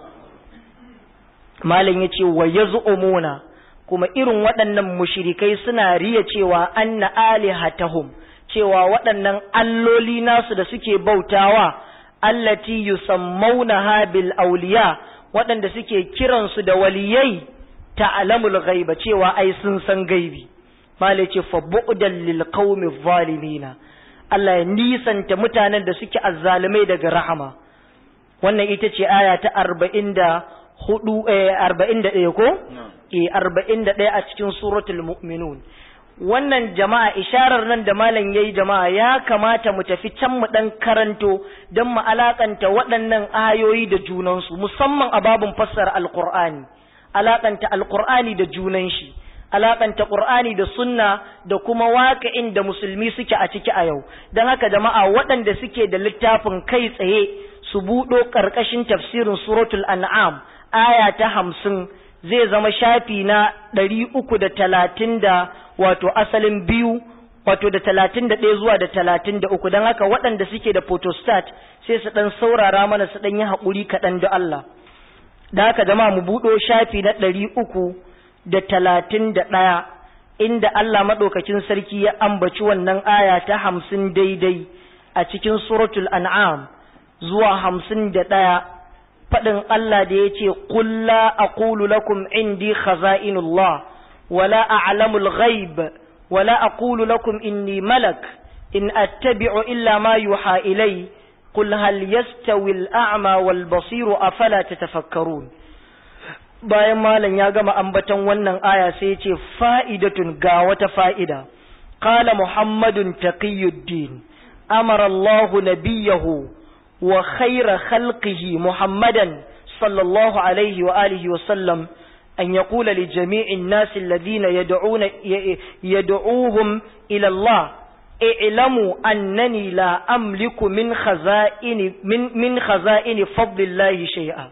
malam yace wa yaz'umuna kuma irin waɗannan mushrikai suna riya cewa anna alihatahum cewa waɗannan alloli nasu da suke bautawa allati yusammaunaha bil awliya waɗanda suke kiransu da waliyai ta'lamul ghaiba cewa ai sun san gaibi mala ce fa bu'dan lil qaumi zalimina Allah ya nisanta mutanen da suke azzalumai daga rahama wannan ita ce aya ta 44 eh 41 ko eh 41 a cikin suratul mu'minun wannan jama'a isharar nan da malam yayi jama'a ya kamata mu tafi can mu dan karanto don mu alakanta waɗannan ayoyi da junansu musamman a babun fassara alqur'ani alakanta alqur'ani da junan shi alakanta qur'ani da sunna da kuma waƙa'in da musulmi suke a ciki a yau don haka jama'a waɗanda suke da littafin kai tsaye su buɗo ƙarƙashin tafsirin suratul an'am aya ta hamsin zai zama shafi na ɗari uku da talatin da wato asalin biyu wato da talatin da ɗaya zuwa da talatin da uku don haka waɗanda suke da photostat sai su ɗan saurara mana su ɗan yi haƙuri kaɗan da Allah da haka jama'a mu buɗo shafi na ɗari uku da talatin da ɗaya inda Allah maɗaukakin sarki ya ambaci wannan aya ta hamsin daidai a cikin suratul an'am zuwa hamsin da ɗaya faɗin Allah da ya ce kulla aqulu lakum indi khaza'inullah wala a'lamul ghaib wala aqulu lakum inni malak in attabi'u illa ma yuha ilay qul hal yastawi al-a'ma wal basiru afala tatafakkarun bayan malam ya gama ambaton wannan aya sai ya ce fa'idatun ga wata fa'ida qala muhammadun taqiyuddin amara Allah nabiyahu wa khayra khalqihi muhammadan sallallahu alaihi wa alihi wa sallam an yaqula li jami'in nas alladhina yad'una yad'uhum ila Allah i'lamu annani la amliku min khaza'ini min min khaza'ini fadlillahi shay'a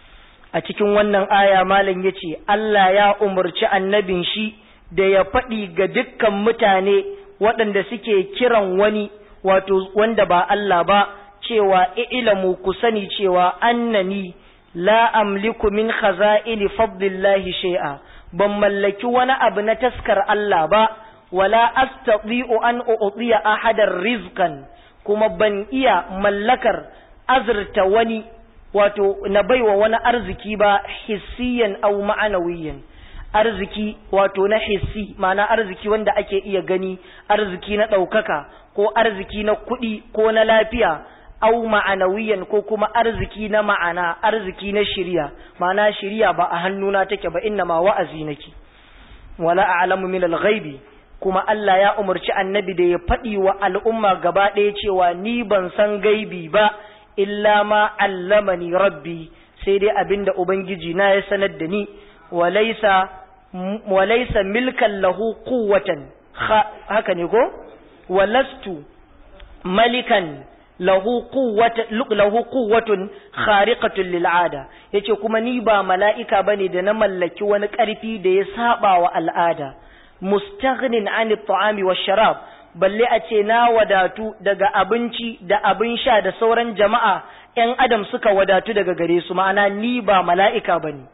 a cikin wannan aya malam ya ce Allah ya umarci annabin shi da ya faɗi ga dukkan mutane waɗanda suke kiran wani wato wanda ba Allah ba cewa ilamu ku sani cewa annani la amliku min khaza'ini fadlillahi shay'a ban mallaki wani abu na taskar Allah ba wala astati'u an u'tiya ahadar rizqan kuma ban iya mallakar azurta wani wato na baiwa wani arziki ba hissiyan au ma'anawiyan arziki wato na hissi ma'ana arziki wanda ake iya gani arziki na ɗaukaka ko arziki na kuɗi ko na lafiya au ma'anawiyan ko kuma arziki na ma'ana arziki na shirya ma'ana shirya ba a hannuna take ba inna ma wa'azi nake wala a'lamu min al-ghaibi kuma Allah ya umarci annabi da ya faɗi wa al'umma gaba ɗaya cewa ni ban san gaibi ba illa ma allamani rabbi sai dai abinda ubangiji na ya sanar da ni walaysa walaysa milkan lahu quwwatan haka ne ko walastu malikan lahu quwwatan lahu quwwatun khariqatun lil ada yace kuma ni ba mala'ika bane da na mallaki wani ƙarfi da ya saba wa al'ada mustaghnin an at-ta'ami wash-sharab balle a ce na wadatu daga abinci da abin sha da sauran jama'a ‘yan adam suka wadatu daga gare su ma'ana ni ba mala'ika ba ne.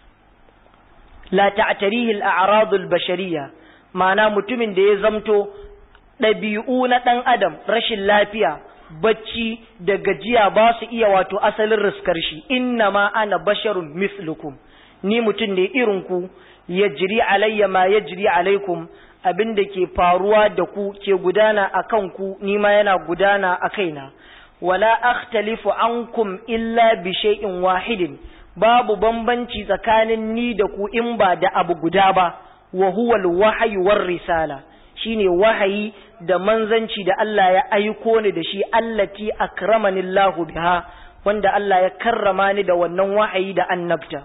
La ta'atarihil a'radul bashariya ma'ana mutumin da ya zamto ɗabi'u na ɗan adam rashin lafiya bacci da gajiya ba su iya wato asalin riskar shi inna ma ana basharun mislukum ni mutum ne irinku ya jiri alayya ma ya jiri alaikum abin da ke faruwa da ku ke gudana a kanku nima yana gudana a kaina wala akhtalifu ankum illa bi shay'in wahidin babu bambanci tsakanin ni da ku in ba da abu guda ba wa huwa al-wahyi war risala shine wahayi da manzanci da Allah ya aiko ni da shi allati akramani Allahu biha wanda Allah ya karrama ni da wannan wahayi da annabta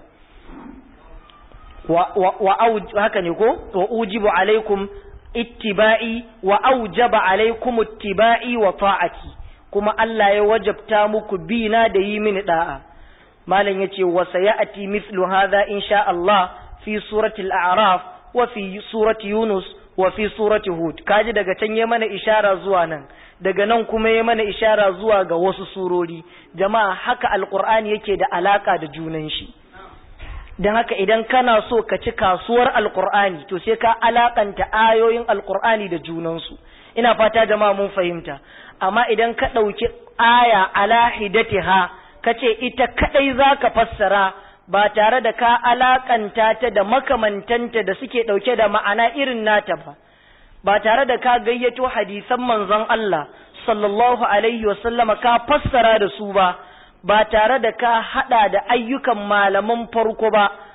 wa haka ne ko wa ujibu alaikum ittiba'i wa aujaba alaikum ittiba'i wa ta'ati kuma Allah ya wajabta muku bina da yi mini da'a malam yace wa sayati mithlu hadha insha Allah fi surati al-a'raf wa fi surati yunus wa fi surati hud kaji daga can ya mana ishara zuwa nan daga nan kuma ya mana ishara zuwa ga wasu surori jama'a haka alqur'ani yake da alaka da junan shi don haka idan kana so ka ci kasuwar alkur'ani to sai ka alakanta ayoyin alkur'ani da junansu ina fata jama'a mun fahimta amma idan ka ɗauki aya ala hidatiha ka ce ita kaɗai za ka fassara ba tare da ka alakanta ta da makamantanta da suke ɗauke da ma'ana irin nata ba ba tare da ka gayyato hadisan manzon Allah sallallahu alaihi wasallama ka fassara da su ba ba tare da ka hada da ayyukan malaman farko ba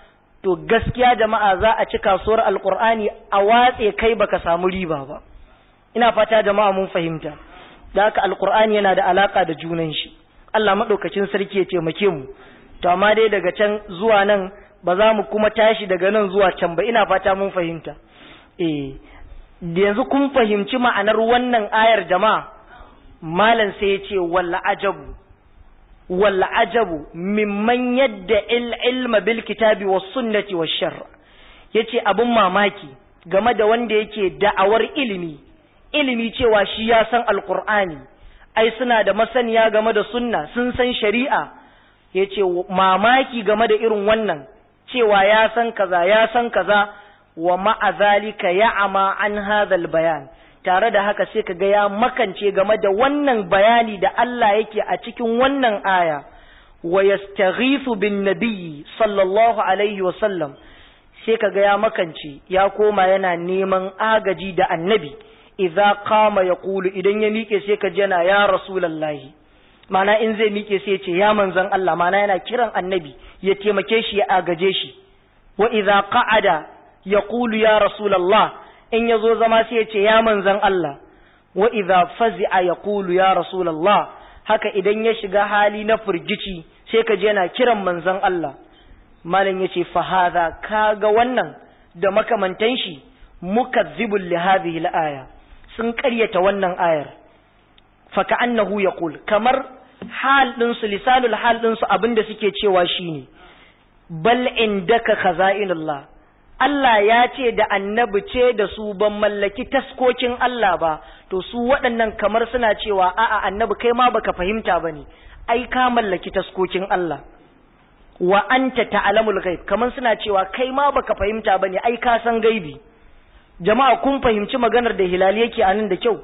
to gaskiya jama'a za a ci kasuwar alkur'ani a watse kai baka samu riba ba ina fata jama'a mun fahimta da haka alkur'ani yana da alaka da junan shi Allah madaukakin sarki ya taimake mu to amma dai daga can zuwa nan ba za mu kuma tashi daga nan zuwa can ba ina fata mun fahimta eh yanzu kun fahimci ma'anar wannan ayar jama'a malam sai ya ce walla ajabu walla ajabu mimman yadda ilma bil kitabi was sunnati was shar yace abun mamaki game da wanda yake da'awar ilimi ilimi cewa shi ya san alqur'ani ai suna da masaniya game da sunna sun san shari'a yace mamaki game da irin wannan cewa ya san kaza ya san kaza wa ma'a zalika ya'ama an hadhal bayan tare da haka sai kaga ya makance game da wannan bayani da Allah yake a cikin wannan aya wa yastaghithu bin nabiyyi sallallahu alaihi wa sallam sai kaga ya makance ya koma yana neman agaji da annabi idza qama yaqulu idan ya mike sai ka yana ya rasulullahi mana in zai mike sai ya ce ya manzon Allah mana yana kiran annabi ya taimake shi ya agaje shi wa idza qa'ada yaqulu ya rasulullah in ya zo zama sai ya ce ya manzan Allah wa idza fazi'a yaqulu ya rasulullah haka idan ya shiga hali na furgici sai ka je yana kiran manzan Allah malam yace fa hadha kaga wannan da makamantan shi mukazzibul li hadhihi al-aya sun ƙaryata wannan ayar fa ka'annahu yaqul kamar hal din su lisanul hal din su abinda suke cewa shine bal indaka khaza'inullah Allah ya ce da annabi ce da su ban mallaki taskokin Allah ba, to su waɗannan kamar suna cewa a'a annabi kai ma baka fahimta ba ne, ai ka mallaki taskokin Allah. Wa anta ta'alamul ghaib kamar suna cewa kai ma baka fahimta ba ne, ai ka san gaibi. Jama'a kun fahimci maganar da Hilali yake a nan da kyau.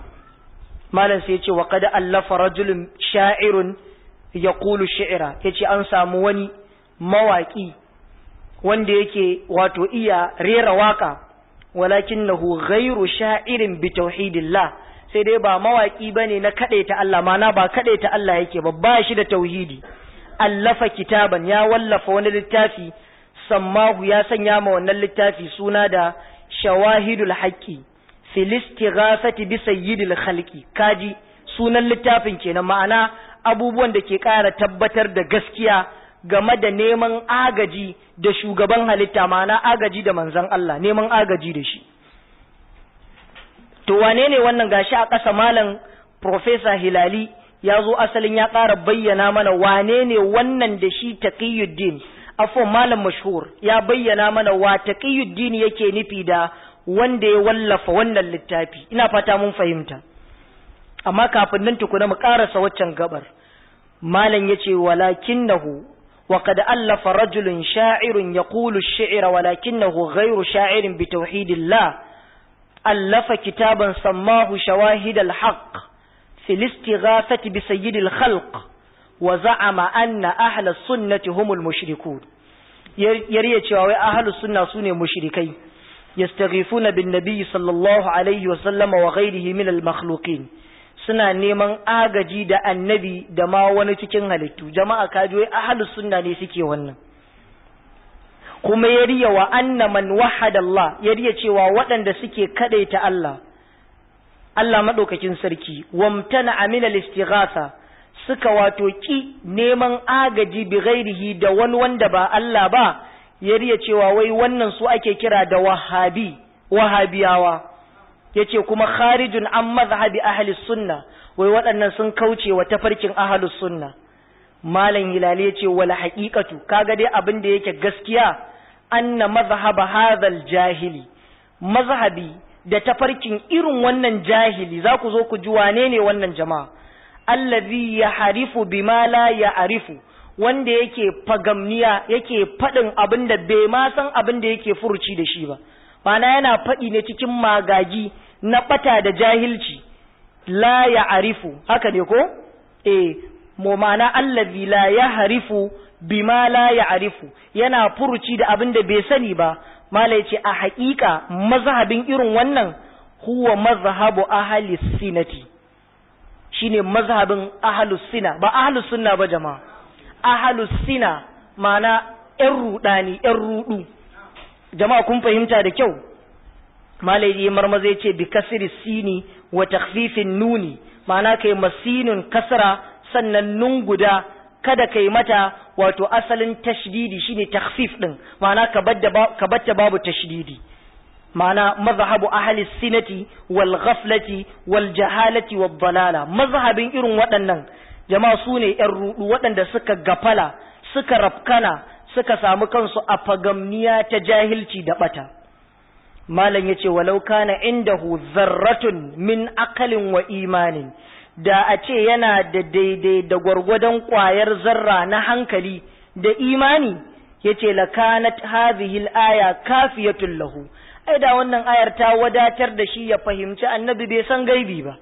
Malam sai ya ce wa qad allafa rajulun sha'irun yaqulu shi'ra yace an samu wani mawaki wanda yake wato iya rera waka walakinnahu ghairu sha'irin bi tauhidillah sai dai ba mawaki bane na ta Allah mana ba ta Allah yake ba ba shi da tauhidi allafa kitaban ya wallafa wani littafi sammahu ya sanya ma wannan littafi suna da shawahidul haqqi fil istighasati bi sayyidil khalqi kaji sunan littafin kenan ma'ana abubuwan da ke ƙara tabbatar da gaskiya game da neman agaji da shugaban halitta ma'ana agaji da manzan Allah neman agaji da shi to wane ne wannan gashi a ƙasa malam Profesa Hilali ya zo asalin ya ƙara bayyana mana wane ne wannan da shi taqiyuddin afon malam mashhur ya bayyana mana wa taqiyuddin yake nufi da wanda ya wallafa wannan littafi ina fata mun fahimta amma kafin nan tukuna mu ƙarasa waccan gabar malam yace walakinahu وقد ألف رجل شاعر يقول الشعر ولكنه غير شاعر بتوحيد الله ألف كتابا سماه شواهد الحق في الاستغاثة بسيد الخلق وزعم أن أهل السنة هم المشركون يريد شواهد أهل السنة سنة مشركين يستغيثون بالنبي صلى الله عليه وسلم وغيره من المخلوقين suna neman agaji da annabi da ma wani cikin halittu jama'a kaji ahlus sunna ne suke wannan kuma ya riya wa anna man wahada Allah ya riya cewa waɗanda suke kadaita Allah Allah madaukakin sarki wamtana amina listighatha suka wato ki neman agaji bi ghairihi da wani wanda ba Allah ba ya riya cewa wai wannan su ake kira da wahabi wahabiyawa yace kuma kharijun an mazhabi ahli sunna wai waɗannan sun kauce wa tafarkin ahli sunna malam hilali yace wala haqiqatu kaga dai abin da yake gaskiya anna mazhaba hadhal jahili mazhabi da tafarkin irin wannan jahili za ku zo ku ji wane ne wannan jama'a allazi yaharifu bima la ya'rifu wanda yake fagamniya yake faɗin abin da bai ma san abin da yake furuci da shi ba mana yana faɗi ne cikin magagi na ɓata da jahilci la ya arifu haka ne ko eh mu mana allazi la ya harifu bima la ya arifu yana furuci da abin da bai sani ba mala ce a haƙiƙa mazhabin irin wannan huwa mazhabu ahli sinati shine mazhabin ahlus sina ba ahlus sunna ba jama'a ahlus sina mana ‘yan ruɗani ‘yan ruɗu jama'a kun fahimta da kyau malayi marmaza ce bi kasiri sini wa takfifin nuni ma'ana kai masinin kasra sannan nun guda kada kai mata wato asalin tashdidi shine takhfif din ma'ana ka batta babu tashdidi ma'ana mazhabu ahli sinati wal ghaflati wal jahalati wad dalala mazhabin irin waɗannan jama'a su ne ‘yan ruɗu waɗanda suka gafala suka rafkana suka samu kansu a fagamniya ta jahilci da ɓata malam ya ce walau kana indahu zarratun min akalin wa imanin da a ce yana da daidai da gwargwadon ƙwayar zarra na hankali da imani ya ce lakanat hadhihi aya kafiyatun lahu ai da wannan ayar ta wadatar da shi ya fahimci annabi bai san gaibi ba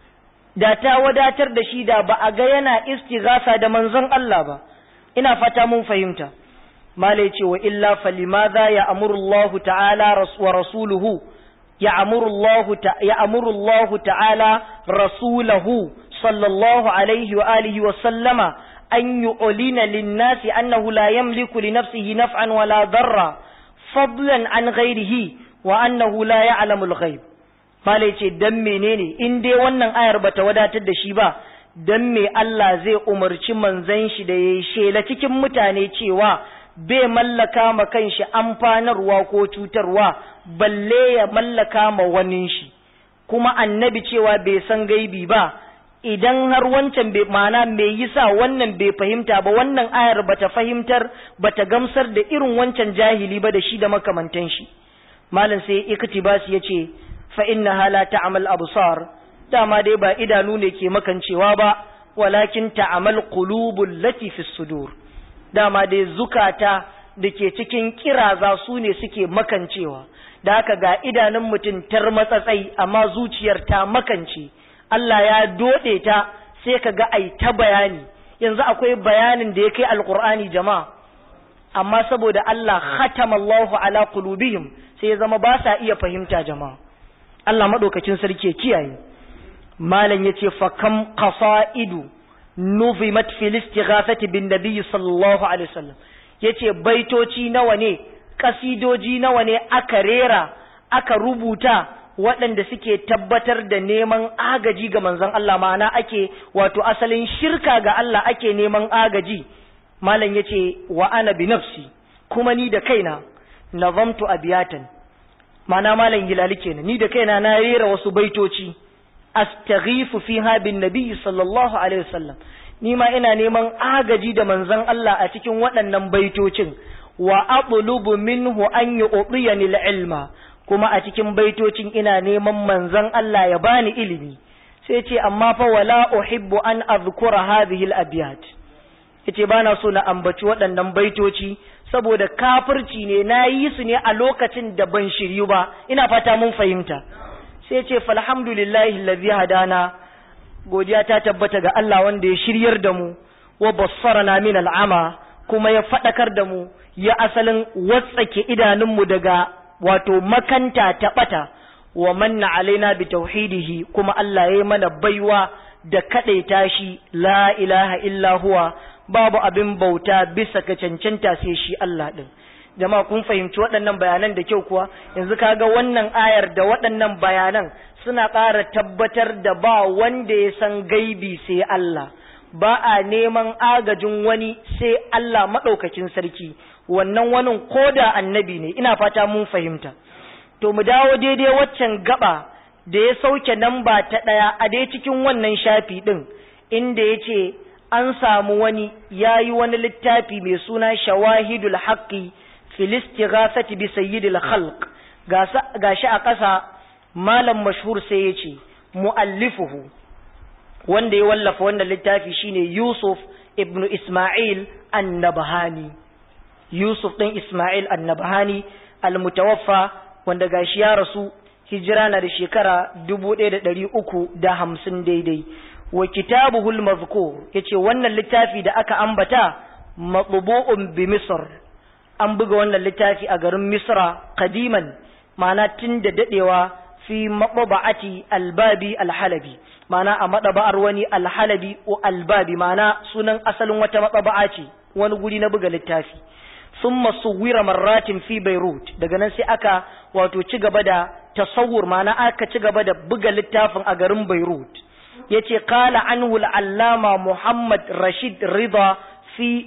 da ta wadatar da shi da ba a ga yana istighasa da manzon Allah ba ina fata mun fahimta malai ce wa illa falimadha ya amuru Allah ta'ala wa rasuluhu ya amuru Allah ya amuru Allah ta'ala rasulahu sallallahu alaihi wa alihi wa sallama an yu'lina lin-nasi annahu la yamliku li nafsihi naf'an wala darra fadlan an ghairihi wa annahu la ya'lamu al-ghaib malai ce dan menene in dai wannan ayar bata wadatar da shi ba dan me Allah zai umarci manzon shi da yayi shela cikin mutane cewa bai mallaka ma kanshi amfanarwa ko cutarwa balle ya mallaka ma wani shi kuma annabi cewa bai san gaibi ba idan har wancan bai mana me yasa wannan bai fahimta ba wannan ayar bata fahimtar bata gamsar da irin wancan jahili ba da shi da makamantan shi malam sai iktibas yace fa innaha la ta'mal absar dama dai ba idanu ne ke makancewa ba walakin ta'amal qulubul lati fi sudur dama dai zukata da ke cikin kiraza su ne suke makancewa da haka ga idanun mutum tar matsatsai amma zuciyar ta makance Allah ya dode ta sai ka ga ai ta bayani yanzu akwai bayanin da ya kai alqur'ani jama'a amma saboda Allah khatamallahu ala qulubihim sai ya zama ba sa iya fahimta jama'a Allah madaukakin sarki ya kiyaye malam yace fa kam qasaidu nuzimat fil istighathati bin nabiy sallallahu alaihi wasallam yace baitoci nawa ne kasidoji nawa ne aka rera aka rubuta waɗanda suke tabbatar da neman agaji ga manzon Allah ma'ana ake wato asalin shirka ga Allah ake neman agaji malam yace wa ana bi nafsi kuma ni da kaina nazamtu abiyatan ma'ana malam gilali kenan ni da kaina na rera wasu baitoci astaghifu fiha bin nabiy sallallahu alaihi wasallam ni ma ina neman agaji da manzon Allah a cikin waɗannan baitocin wa atlubu minhu an yu'tiyani ilma kuma a cikin baitocin ina neman manzon Allah ya bani ilimi sai ce amma fa wala uhibbu an azkura hadhihi al-abyat yace bana so na ambaci waɗannan baitoci saboda kafirci ne na yi su ne a lokacin da ban shiryu ba ina fata mun fahimta sai ce falhamdulillahi allazi hadana godiya ta tabbata ga Allah wanda ya shiryar da mu wa bassarana min al'ama kuma ya fadakar da mu ya asalin watsake idanunmu daga wato makanta ta bata wa manna alaina bi tauhidihi kuma Allah ya yi mana baiwa da kadaita shi la ilaha illa huwa babu abin bauta bisa ga cancanta sai shi Allah din jama'a kun fahimci waɗannan bayanan da kyau kuwa yanzu kaga wannan ayar da waɗannan bayanan suna ƙara tabbatar da ba wanda ya san gaibi sai Allah ba a neman agajin wani sai Allah maɗaukakin sarki wannan wani ko da annabi ne ina fata mun fahimta to mu dawo daidai waccan gaba da ya sauke namba ta ɗaya a dai cikin wannan shafi ɗin inda ya ce an samu wani ya yi wani littafi mai suna shawahidul haqqi filistighasati bi sayyidil khalq gashi a ƙasa malam mashhur sai ya ce mu'allifuhu wanda ya wallafa wannan littafi shine Yusuf ibn Ismail annabahani Yusuf ɗin Ismail annabahani almutawaffa wanda gashi ya rasu hijira na da shekara dubu ɗaya da ɗari uku da hamsin daidai wa kitabuhul mazkur yace wannan littafi da aka ambata matbu'un bi Misr an buga wannan littafi a garin Misra kadiman ma'ana tun da dadewa fi mababa'ati albabi alhalabi ma'ana a madaba'ar wani alhalabi o albabi ma'ana sunan asalin wata mababa'a ce wani guri na buga littafi thumma suwira marratin fi beirut daga nan sai aka wato ci gaba da tasawur ma'ana aka ci gaba da buga littafin a garin beirut yace qala anhu al-allama muhammad rashid rida fi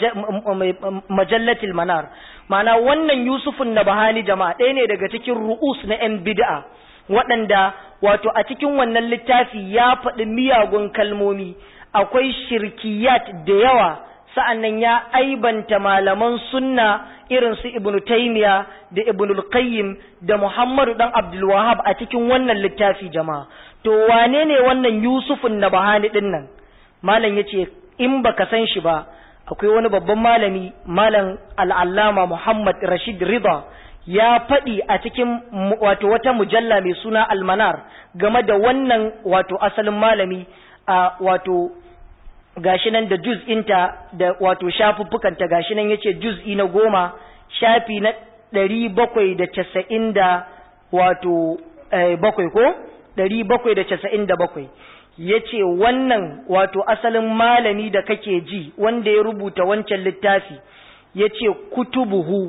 majallatil manar ma'ana wannan yusufun nabahani jama'a ɗaya ne daga cikin ru'us na 'yan bid'a waɗanda wato a cikin wannan littafi ya faɗi miyagun kalmomi akwai shirkiyat da yawa sa'annan ya aibanta malaman sunna irin su ibnu taymiya da ibnu qayyim da muhammadu dan abdul wahab a cikin wannan littafi jama'a to wane ne wannan yusufun nabahani din nan malam yace in baka san shi ba akwai wani babban malami malam al'allama muhammad rashid rida ya faɗi a cikin wato wata mujalla mai suna almanar game da wannan wato asalin malami a wato gashi nan da juz'inta da wato shafuffukanta gashi nan yace juz'i na goma shafi na ɗari bakwai da casa'in da wato bakwai ko ɗari bakwai da casa'in da bakwai ya ce wannan wato asalin malami da kake ji wanda ya rubuta wancan littafi ya ce kutubuhu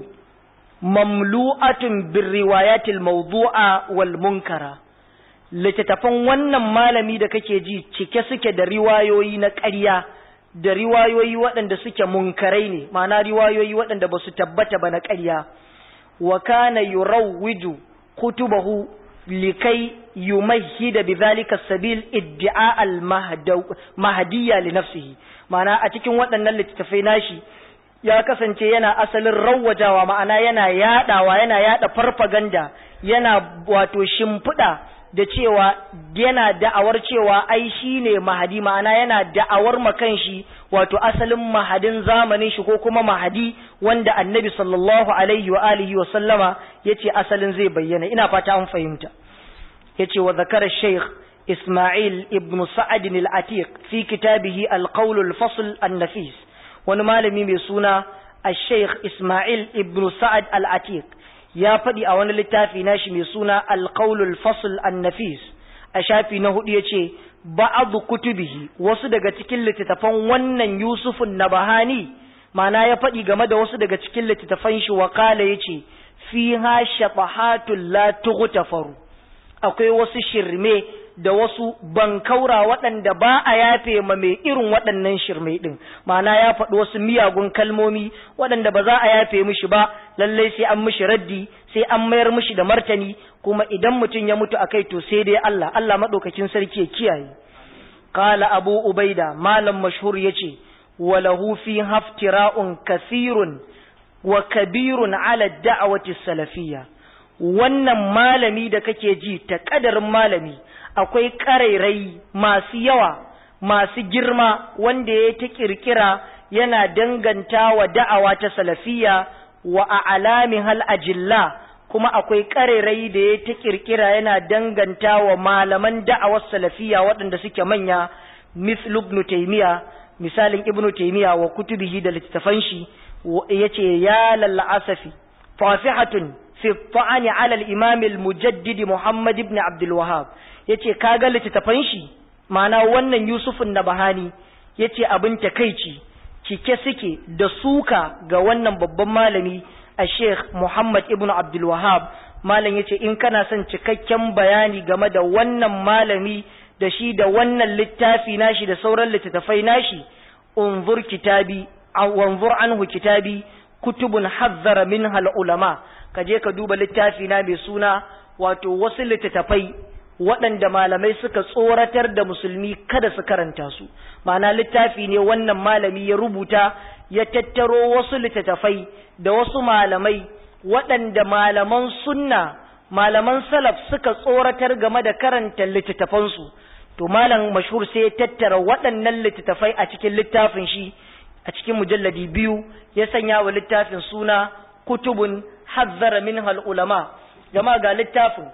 mamlu'atun bin riwayatil mawdu'a wal munkara littattafan wannan malami da kake ji cike suke da riwayoyi na ƙarya da riwayoyi waɗanda suke munkarai ne ma'ana riwayoyi waɗanda ba su tabbata ba na ƙarya wa kana yurawwiju kutubahu likai yumahhida bidhalika sabil iddia al mahdiyya li nafsihi ma'ana a cikin waɗannan littattafai nashi ya kasance yana asalin rawwajawa ma'ana yana yadawa yana yada farfaganda yana wato shimfiɗa da cewa yana da'awar cewa ai shine mahadi ma'ana yana da'awar makan shi wato asalin mahadin zamanin shi ko kuma mahadi wanda annabi sallallahu alaihi wa alihi wa sallama yace asalin zai bayyana ina fata an fahimta yace wa zakara shaykh isma'il ibn sa'ad al-atiq fi kitabihi al-qawl al-fasl an-nafis wani malami mai suna al-shaykh isma'il ibn sa'ad al-atiq ya faɗi a wani littafi nashi mai suna alƙaulul fasl an-nafis a shafi na hudu yace ba'adu kutubihi wasu daga cikin littattafan wannan yusufun nabahani ma'ana ya faɗi game da wasu daga cikin littattafan shi wa kala yace fiha shabahatul la tughtafaru akwai wasu shirme da wasu bankaura waɗanda ba a yafe ma mai irin waɗannan shirme ɗin ma'ana ya faɗi wasu miyagun kalmomi waɗanda ba za a yafe mishi ba lallai sai an mishi raddi sai an mayar mishi da martani kuma idan mutum ya mutu akai to sai dai Allah Allah maɗaukakin sarki ya kiyaye qala abu ubaida malam mashhur yace walahu fi haftira'un kathirun wa kabirun ala da'wati salafiyya wannan malami da kake ji ta kadarin malami akwai ƙarairai masu yawa masu girma wanda ya ta ƙirƙira yana danganta wa da'awa ta salafiya wa a alamin hal ajilla kuma akwai ƙarairai da ya ta ƙirƙira yana danganta wa malaman da'awar salafiya waɗanda suke manya mislu ibn taymiya misalin ibn taymiya wa kutubihi da littattafan shi yace ya lalla asafi fasihatun fi ta'ani ala al-imam al-mujaddid muhammad ibn abdul wahhab yace kaga littattafan shi ma'ana wannan Yusufun Nabahani yace abin takeici cike suke da suka ga wannan babban malami a Sheikh Muhammad ibn Abdul Wahhab malam yace in kana son cikakken bayani game da wannan malami da shi da wannan littafi nashi da sauran littattafai nashi unzur kitabi wanzur anhu kitabi kutubun hazzara minha ulama kaje ka duba littafi na mai suna wato wasu littattafai waɗanda malamai suka tsoratar da musulmi kada su karanta su ma'ana littafi ne wannan malami ya rubuta ya tattaro wasu littattafai da wasu malamai waɗanda malaman sunna malaman salaf suka tsoratar game da karanta littattafansu to malam mashhur sai ya tattara waɗannan littattafai a cikin littafin shi a cikin mujalladi biyu ya sanya wa littafin suna kutubun hazzara minhal ulama jama'a ga littafin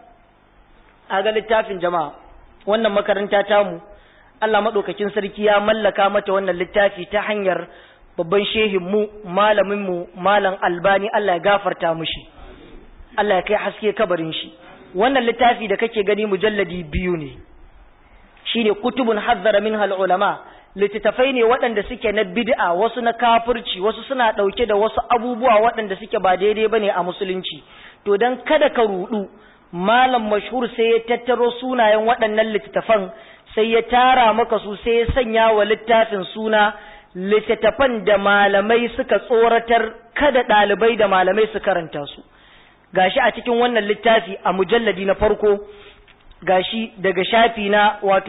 a ga littafin jama'a wannan makaranta tamu Allah maɗaukakin sarki ya mallaka mata wannan littafi ta hanyar babban shehin mu malamin mu malam albani Allah ya gafarta mushi Allah ya kai haske kabarin shi wannan littafi da kake gani mujalladi biyu ne shine kutubun hazzara minha ulama littattafai ne waɗanda suke na bid'a wasu na kafirci wasu suna ɗauke da wasu abubuwa waɗanda suke ba daidai bane a musulunci to dan kada ka rudu malam mashhur sai ya tattaro sunayen waɗannan littattafan sai ya tara maka su sai ya sanya wa littafin suna littattafan da malamai suka tsoratar kada ɗalibai da malamai su karanta su gashi a cikin wannan littafi a mujalladi na farko gashi daga shafi na wato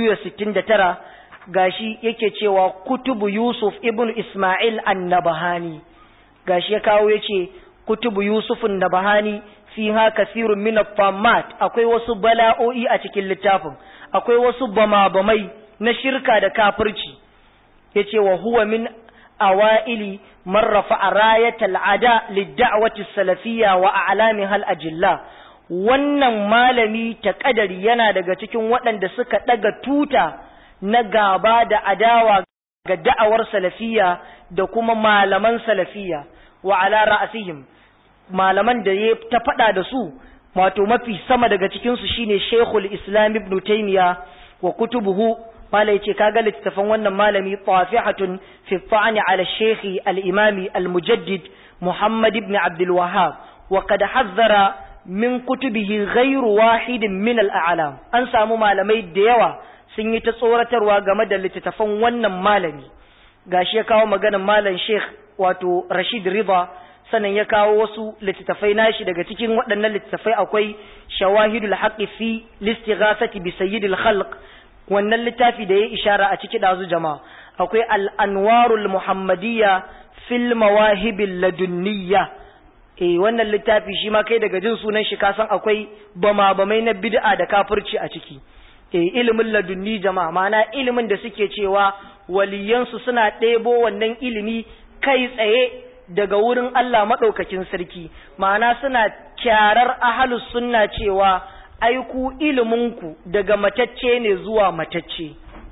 269 gashi yake cewa kutubu Yusuf ibn Ismail an-Nabahani gashi ya kawo yace kutubu Yusuf an-Nabahani fiha kathirun min at akwai wasu bala'o'i a cikin littafin akwai wasu bama-bamai na shirka da kafirci yace wa huwa min awaili man rafa'a rayatal ada lid-da'wati salafiyya wa a'lamiha al-ajilla wannan malami ta kadari yana daga cikin waɗanda suka ɗaga tuta na gaba da adawa ga da'awar salafiya da kuma malaman salafiya wa ala ra'asihim malaman da ya ta faɗa da su wato mafi sama daga cikin su shine Sheikhul Islam Ibn Taymiya wa kutubuhu mala yace kaga littafin wannan malami tafihatun fi ta'ani ala Sheikh al-Imami al-Mujaddid Muhammad ibn Abdul Wahhab wa qad hazzara min kutubihi ghairu wahidin min al-a'lam an samu malamai da yawa sun yi ta tsoratarwa game da littattafan wannan malami gashi ya kawo maganar malam Sheikh wato Rashid Rida sannan ya kawo wasu littattafai nashi daga cikin waɗannan littattafai akwai Shawahidul Haqqi fi Listighasati bi Sayyidil Khalq wannan littafi da ya ishara a ciki dazu jama'a akwai Al-Anwarul Muhammadiyya fil Mawahibil Ladunniyya eh wannan littafi shi ma kai daga jin sunan shi ka san akwai bama bamai na bid'a da kafirci a ciki e ilimin ladunni jama'a mana ilimin da suke cewa waliyansu suna ɗebo wannan ilimi kai tsaye daga wurin Allah maɗaukakin sarki ma'ana suna kyarar ahalus sunna cewa aiku iliminku daga matacce ne zuwa matacce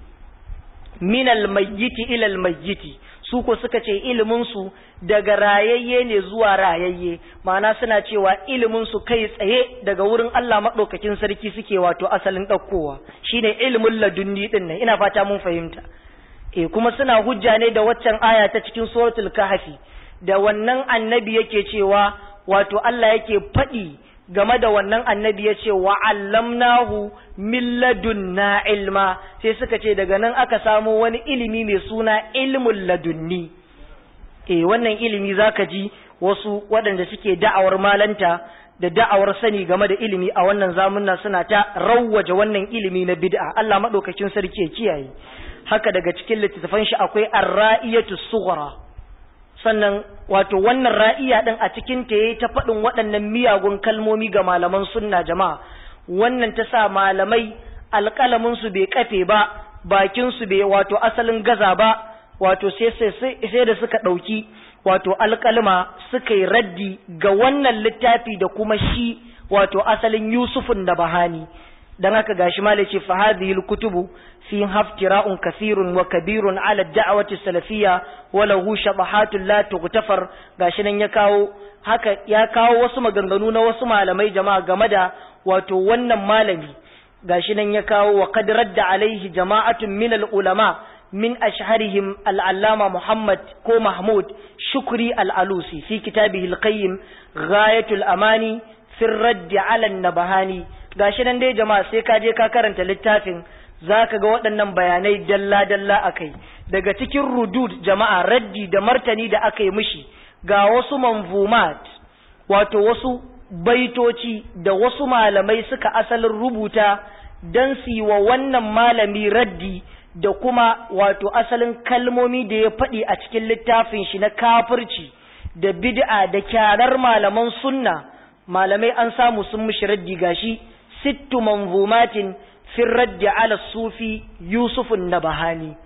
minal mayyiti ilal mayyiti su ko suka ce iliminsu daga rayayye ne zuwa rayayye ma'ana suna cewa iliminsu kai tsaye daga wurin Allah maɗaukakin sarki suke wato asalin ɗaukowa shine ilimin ladunni ɗin nan ina fata mun fahimta e kuma suna hujja ne da waccan aya ta cikin suratul kahfi da wannan annabi yake cewa wato Allah yake faɗi game da wannan annabi ya ce wa allamnahu min ladunna ilma sai suka ce daga nan aka samo wani ilimi mai suna ilmul ladunni eh wannan ilimi zaka ji wasu waɗanda suke da'awar malanta da da'awar sani game da ilimi a wannan zamunna suna ta rawwaje wannan ilimi na bid'a Allah madaukakin sarki ya kiyaye haka daga cikin littattafan shi akwai ar-ra'iyatu sughra sannan wato wannan ra'iya din a cikin ta yayi ta faɗin waɗannan miyagun kalmomi ga malaman sunna jama'a wannan ta sa malamai alƙalamin su bai kafe ba bakin su bai wato asalin gaza ba wato sai sai da suka ɗauki wato alƙalma suka yi raddi ga wannan littafi da kuma shi wato asalin Yusufun da Bahani dan haka gashi malai ce fa hadhihi kutubu fi haftira'un kathirun wa kabirun ala da'wati salafiyya wa lahu shabahatun la tughtafar gashi nan ya kawo haka ya kawo wasu maganganu na wasu malamai jama'a game da wato wannan malami gashi nan ya kawo wa qad radda alaihi jama'atun min al-ulama min ashharihim al-allama Muhammad ko Mahmud Shukri al-Alusi fi kitabihi al-qayyim ghayatul amani fi radd ala an-nabahani gashi nan dai jama'a sai ka je ka karanta littafin zaka ga waɗannan bayanai dalla dalla akai daga cikin rudud jama'a raddi da martani da aka yi mishi ga wasu manzumat wato wasu baitoci da wasu malamai suka asalin rubuta don su yi wa wannan malami raddi da kuma wato asalin kalmomi da ya faɗi a cikin littafin shi na kafirci da bid'a da kyarar malaman sunna malamai an samu sun mishi raddi gashi sittu manzumatin fi raddi ala sufi yusufun nabahani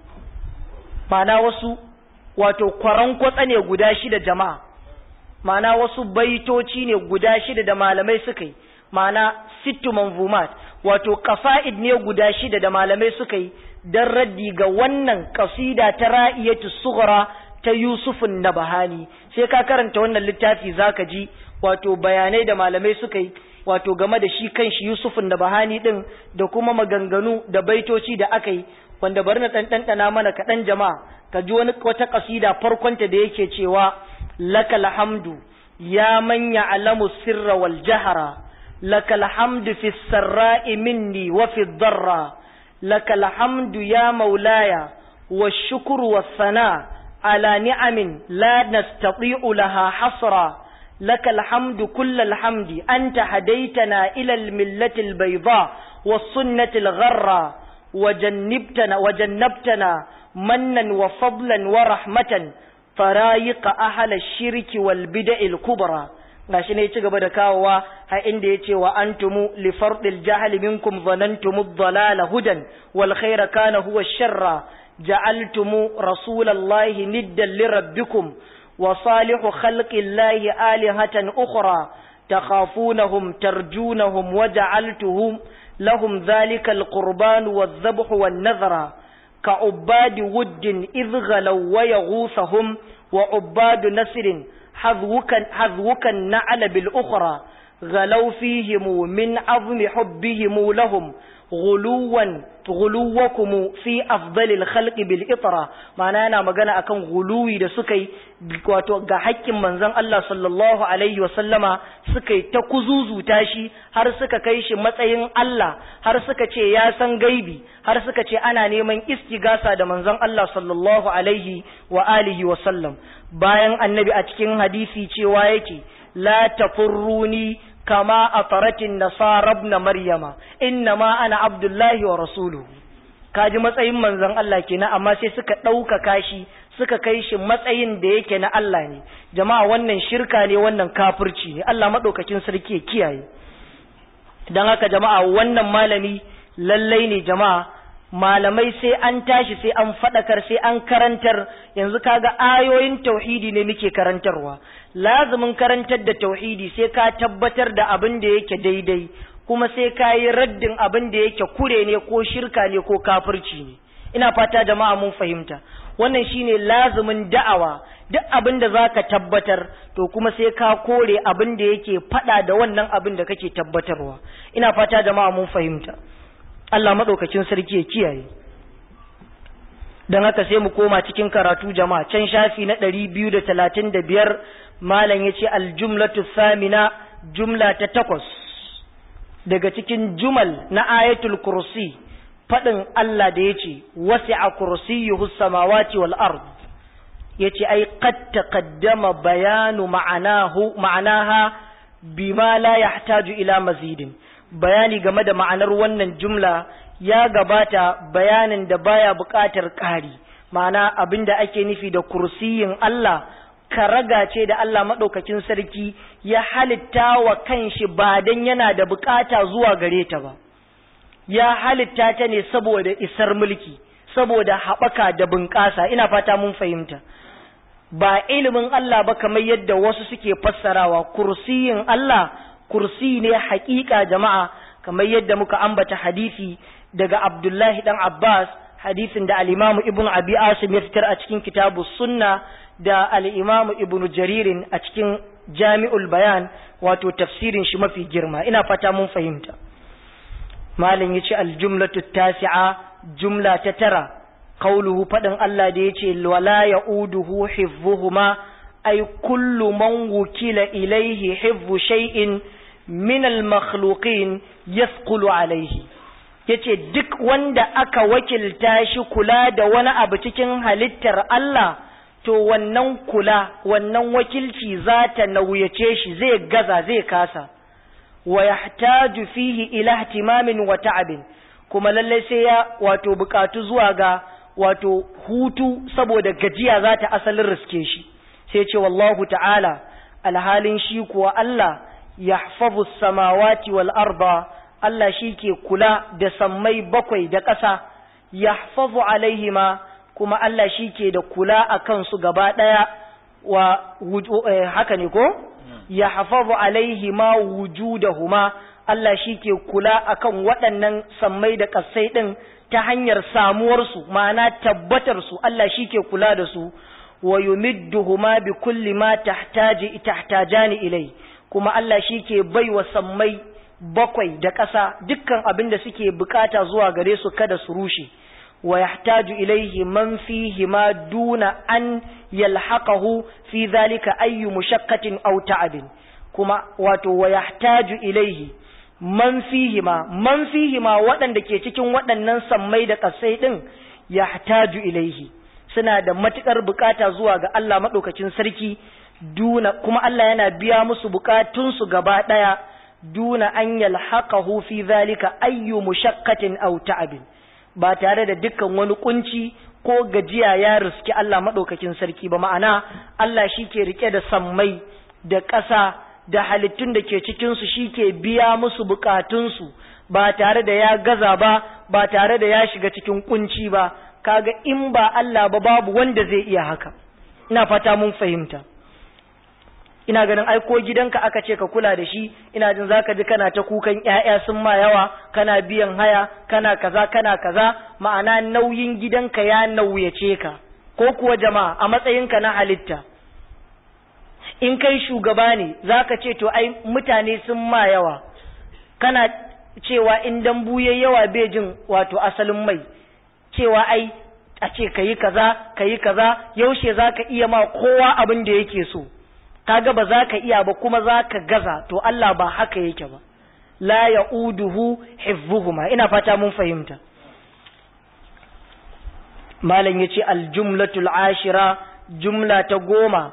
ma'ana wasu wato kwaran kwatsa ne guda shida jama'a ma'ana wasu baitoci ne guda shida da malamai suka yi ma'ana sittu manzumat wato kafa'id ne guda shida da malamai suka yi don raddi ga wannan kasida ta ra'iyatu sughra ta Yusufun Nabahani sai ka karanta wannan littafi zaka ji wato bayanai da malamai suka yi wato game da shi kanshi Yusufun Nabahani din da kuma maganganu da baitoci da aka yi wanda bari na ɗanɗana mana kaɗan jama'a ka ji wani wata ƙasida farkonta da yake cewa lakal hamdu ya manya alamu sirra wal jahara lakal hamdu fi sarra'i minni wa fi darra lakal hamdu ya maulaya wa shukru wa sana ala ni'amin la nastati'u laha hasra lakal hamdu kullal hamdi anta hadaitana ila al millati al bayda was sunnati al gharra وجنبتنا وجنبتنا منا وفضلا ورحمة فرايق أهل الشرك والبدع الكبرى gashi ne ci gaba da kawowa a inda ya ce wa antumu li fardil jahli minkum zanantum ad-dalala hudan wal khayra kana huwa sharra ja'altumu rasulallahi niddan li rabbikum wa salihu khalqillahi alihatan ukhra takhafunahum tarjunahum wa ja'altuhum لهم ذلك القربان والذبح والنذر كعباد ود إذ غلوا ويغوثهم وعباد نسر حذوك, حذوك النعل بالأخرى غلوا فيهم من عظم حبهم لهم غلوا غلوكم في أفضل الخلق بالإطرة معنى أنا مغانا أكن غلوي da suka yi wato ga haƙƙin manzon Allah sallallahu alaihi wasallama suka yi ta kuzuzuta shi har suka kai shi matsayin Allah har suka ce ya san gaibi har suka ce ana neman istigasa da manzon Allah sallallahu alaihi wa alihi wa sallam bayan annabi a cikin hadisi cewa yake la tafurruni kama a faratin nasara na maryama inna ma ana abdullahi wa rasuluhu kaji matsayin manzon Allah kenan amma sai suka ɗaukaka shi suka kai shi matsayin da yake na Allah ne jama'a wannan shirka ne wannan kafirci ne Allah maɗaukakin sarki ya kiyaye don haka jama'a wannan malami lallai ne jama'a malamai sai an tashi sai an faɗakar sai an karantar yanzu kaga ayoyin tauhidi ne muke karantarwa lazumin karantar da tauhidi sai ka tabbatar da abin da yake daidai kuma sai ka yi raddin abin da yake kure ne ko shirka ne ko kafirci ne ina fata jama'a mun fahimta wannan shine lazumin da'awa duk abin da zaka tabbatar to kuma sai ka kore abin da yake fada da wannan abin da kake tabbatarwa ina fata jama'a mun fahimta Allah madaukakin sarki ya kiyaye dan haka sai mu koma cikin karatu jama'a can shafi na 235 malam yace aljumlatu thamina jumla ta takwas daga cikin jumal na ayatul kursi faɗin Allah da ya ce wasi'a kursiyyuhu samawati wal ard yace ai qad taqaddama bayanu ma'anahu ma'anaha bima la yahtaju ila mazidin bayani game da ma'anar wannan jumla ya gabata bayanin da baya buƙatar ƙari ma'ana abinda ake nufi da kursiyin Allah karaga ce da Allah maɗaukakin sarki ya halitta wa kanshi ba dan yana da buƙata zuwa gare ta ba ya halitta ta ne saboda isar mulki saboda haɓaka da bunƙasa ina fata mun fahimta ba ilimin Allah ba kamar yadda wasu suke fassarawa kursiyin Allah kursi ne haƙiƙa jama'a kamar yadda muka ambata hadisi daga Abdullahi dan Abbas hadisin da al-Imam Ibn Abi Asim ya fitar a cikin kitabu Sunna da al-Imam Ibn Jaririn a cikin Jami'ul Bayan wato tafsirin shi mafi girma ina fata mun fahimta malam yace al-jumlatu tasi'a jumla ta tara qauluhu fadin Allah da yace wala ya'uduhu hifzuhuma ay kullu man wukila ilayhi hifzu shay'in min al-makhluqin yasqulu alayhi yace duk wanda aka wakilta shi kula da wani abu cikin halittar Allah to wannan kula wannan wakilci za ta nauyace shi zai gaza zai kasa wa yahtaju fihi ila ihtimamin wa ta'abin kuma lalle sai ya wato bukatu zuwa ga wato hutu saboda gajiya za ta asalin riske shi sai ce wallahu ta'ala alhalin shi kuwa Allah yahfazu samawati wal arda Allah shi ke kula da sammai bakwai da ƙasa yahfazu alaihima kuma Allah shi ke da kula a kansu gaba ɗaya wa haka ne ko ya hafazu alaihi ma wujudahuma Allah shi ke kula akan waɗannan sammai da ƙasai ɗin ta hanyar samuwarsu ma'ana tabbatarsu Allah shi ke kula da su wa yumidduhuma bi kulli ma tahtaji tahtajani ilai kuma Allah shi ke baiwa sammai bakwai da ƙasa dukkan abin da suke bukata zuwa gare su kada su rushe wa yahtaju ilayhi man fihi ma duna an yalhaqahu fi dhalika ayyu mushaqqatin aw ta'abin kuma wato wa yahtaju ilayhi man fihi ma man fihi ma waɗanda ke cikin waɗannan sammai da ƙasai ɗin yahtaju ilayhi suna da matukar bukata zuwa ga Allah madaukakin sarki duna kuma Allah yana biya musu bukatunsu gaba ɗaya duna an yalhaqahu fi zalika ayyu mushaqqatin aw ta'abin ba tare da dukkan wani kunci ko gajiya ya riski Allah madaukakin sarki ba ma'ana Allah shi ke rike da sammai da ƙasa da halittun da ke cikin su shike biya musu bukatunsu ba tare da ya gaza ba ba tare da ya shiga cikin kunci ba kaga in ba Allah ba babu wanda zai iya haka ina fata mun fahimta ina ganin ai ko gidanka aka ce ka kula da shi ina jin zaka ji kana ta kukan ƴaƴa sun ma yawa kana biyan haya kana kaza kana kaza ma'ana nauyin gidanka ya nauyace ka ko kuwa jama'a a matsayinka na halitta in kai shugaba ne zaka ce to ai mutane sun ma yawa kana cewa in dambu yayi yawa bai jin wato asalin mai cewa ai a ce kayi kaza kayi kaza yaushe zaka iya ma kowa abin da yake so kaga ba za ka iya ba kuma za ka gaza to Allah ba haka yake ba la ya'uduhu hifzuhuma ina fata mun fahimta malam yace aljumlatul ashira jumla ta goma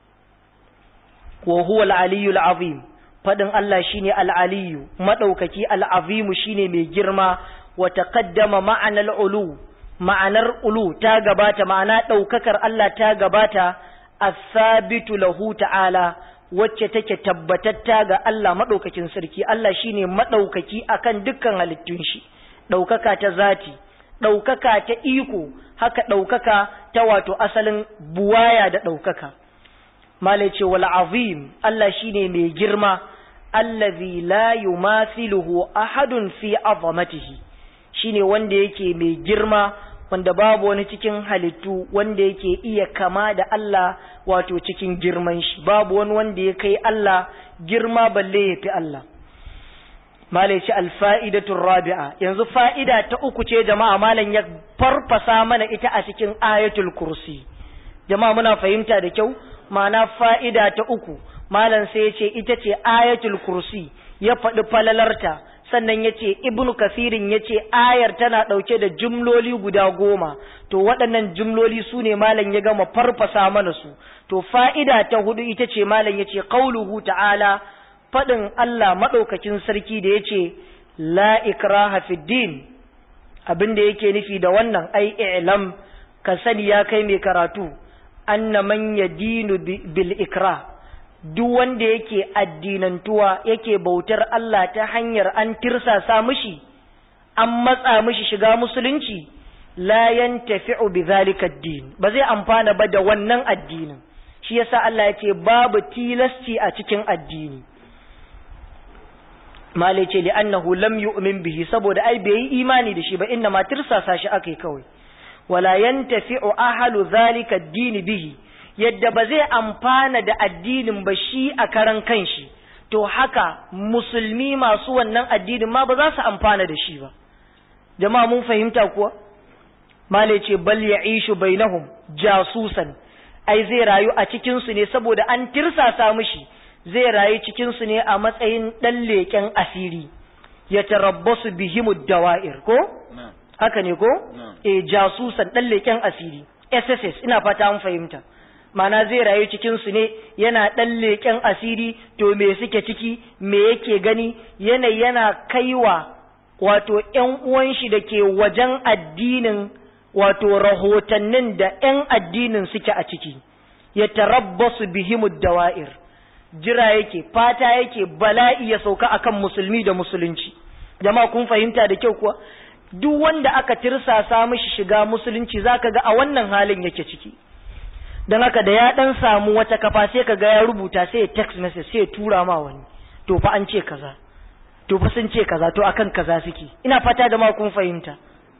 wa huwa al-aliyyu azim fadin Allah shine al-aliyyu madaukaki al-azim shine mai girma wa taqaddama ma'ana al-ulu ma'anar ulu ta gabata ma'ana daukakar Allah ta gabata as-sabitu lahu ta'ala wacce take tabbatatta ga Allah madaukakin sarki Allah shine madaukaki akan dukkan halittun shi daukaka ta zati daukaka ta iko haka daukaka ta wato asalin buwaya da daukaka malai ce wal azim Allah shine mai girma allazi la yumathiluhu ahadun fi azamatihi shine wanda yake mai girma wanda babu wani cikin halittu wanda yake iya kama da Allah wato cikin girman shi babu wani wanda ya kai Allah girma balle ya fi Allah malai ce alfa'idatun rabi'a yanzu fa'ida ta uku ce jama'a malam ya farfasa mana ita a cikin ayatul kursi jama'a muna fahimta da kyau ma'ana fa'ida ta uku malam sai ya ce ita ce ayatul kursi ya faɗi falalarta sannan ya ce ibnu kasirin ya ce ayar tana ɗauke da jumloli guda goma to waɗannan jumloli su ne malam ya gama farfasa mana su to fa'ida ta hudu ita ce malam ya ce ƙauluhu ta'ala faɗin Allah maɗaukakin sarki da ya ce la ikraha fiddin abin da yake nufi da wannan ai i'lam ka sani ya kai mai karatu anna man yadinu bil ikra duk wanda yake addinantuwa yake bautar Allah ta hanyar an tirsasa mishi an matsa mishi shiga musulunci la yantafi'u bi zalika ad-din ba zai amfana ba da wannan addinin shi yasa Allah ya ce babu tilasci a cikin addini malai ce li'annahu lam yu'min bihi saboda ai bai yi imani da shi ba inna ma tirsasa shi akai kawai wala yantafi'u ahlu zalika ad-din bihi yadda ba zai amfana da addinin ba shi a karan kanshi to haka musulmi masu wannan addinin ma ba za su amfana da shi ba jama'a mun fahimta kuwa malai ce bal ya'ishu bainahum jasusan ai zai rayu a cikin su ne saboda an tirsasa mishi zai rayu cikin su ne a matsayin dan leken asiri ya tarabbasu bihimud dawa'ir ko haka ne ko eh jasusan dan leken asiri SSS ina fata an fahimta mana zai rayu cikin su ne yana dan leken asiri to me suke ciki me yake gani yanayi yana kaiwa wato ƴan uwan shi da ke wajen addinin wato rahotannin da ƴan addinin suke a ciki ya tarabbasu bihimud dawa'ir jira yake fata yake bala'i ya sauka akan musulmi da musulunci jama'a kun fahimta da kyau kuwa duk wanda aka tirsasa mishi shiga musulunci zaka ga a wannan halin yake ciki don haka da ya dan samu wata kafa sai ka ga ya rubuta sai ya text message sai ya tura ma wani to fa an ce kaza to fa sun ce kaza to akan kaza suke ina fata da ma kun fahimta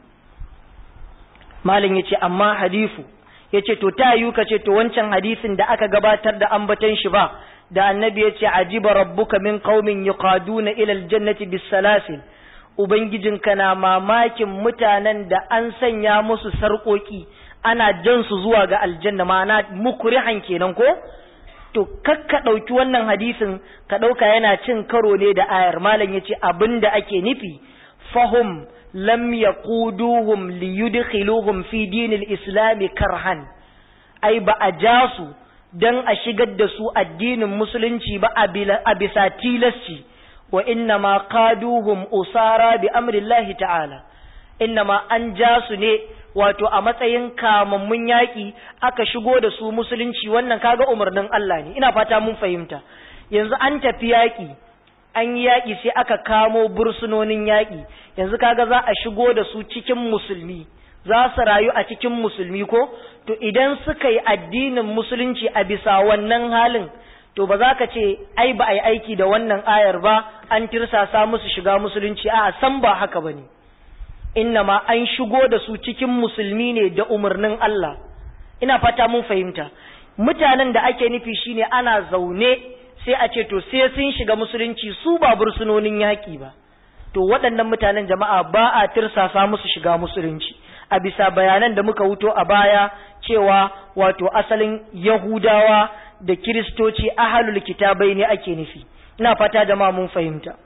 malam yace amma hadifu yace to ta yi ka ce to wancan hadisin da aka gabatar da ambaton shi ba da annabi yace ajiba rabbuka min qaumin yuqaduna ila aljannati bisalasil ubangijinka na mamakin mutanen da an sanya musu sarƙoƙi ana jan su zuwa ga aljanna ma'ana mukrihan kenan ko to kakka ɗauki wannan hadisin ka ɗauka yana cin karo ne da ayar malam yace abinda ake nufi fahum lam yaquduhum liyudkhiluhum fi dinil islam karhan ai ba a ja su dan a shigar da su addinin musulunci ba a bisa tilasci wa inna ma qaduhum usara bi amrillahi ta'ala inna ma an ja su ne wato a matsayin kamammun yaƙi aka shigo da su musulunci wannan kaga umarnin Allah ne ina fata mun fahimta yanzu an tafi yaƙi an yi yaƙi sai aka kamo bursunonin yaƙi yanzu kaga za a shigo da su cikin musulmi za su rayu a cikin musulmi ko to idan suka yi addinin musulunci a bisa wannan halin to ba za ka ce ai ba a yi aiki da wannan ayar ba an tirsasa musu shiga musulunci a san ba haka ba ne ma an shigo da su cikin musulmi ne da umarnin Allah ina fata mun fahimta mutanen da ake nufi shine ana zaune sai a ce to sai sun shiga musulunci su ba bursunonin yaƙi ba to waɗannan mutanen jama'a ba a tirsasa musu shiga musulunci a bisa bayanan da muka wuto a baya cewa wato asalin yahudawa da kiristoci ahalul kitabai ne ake nufi ina fata jama'a mun fahimta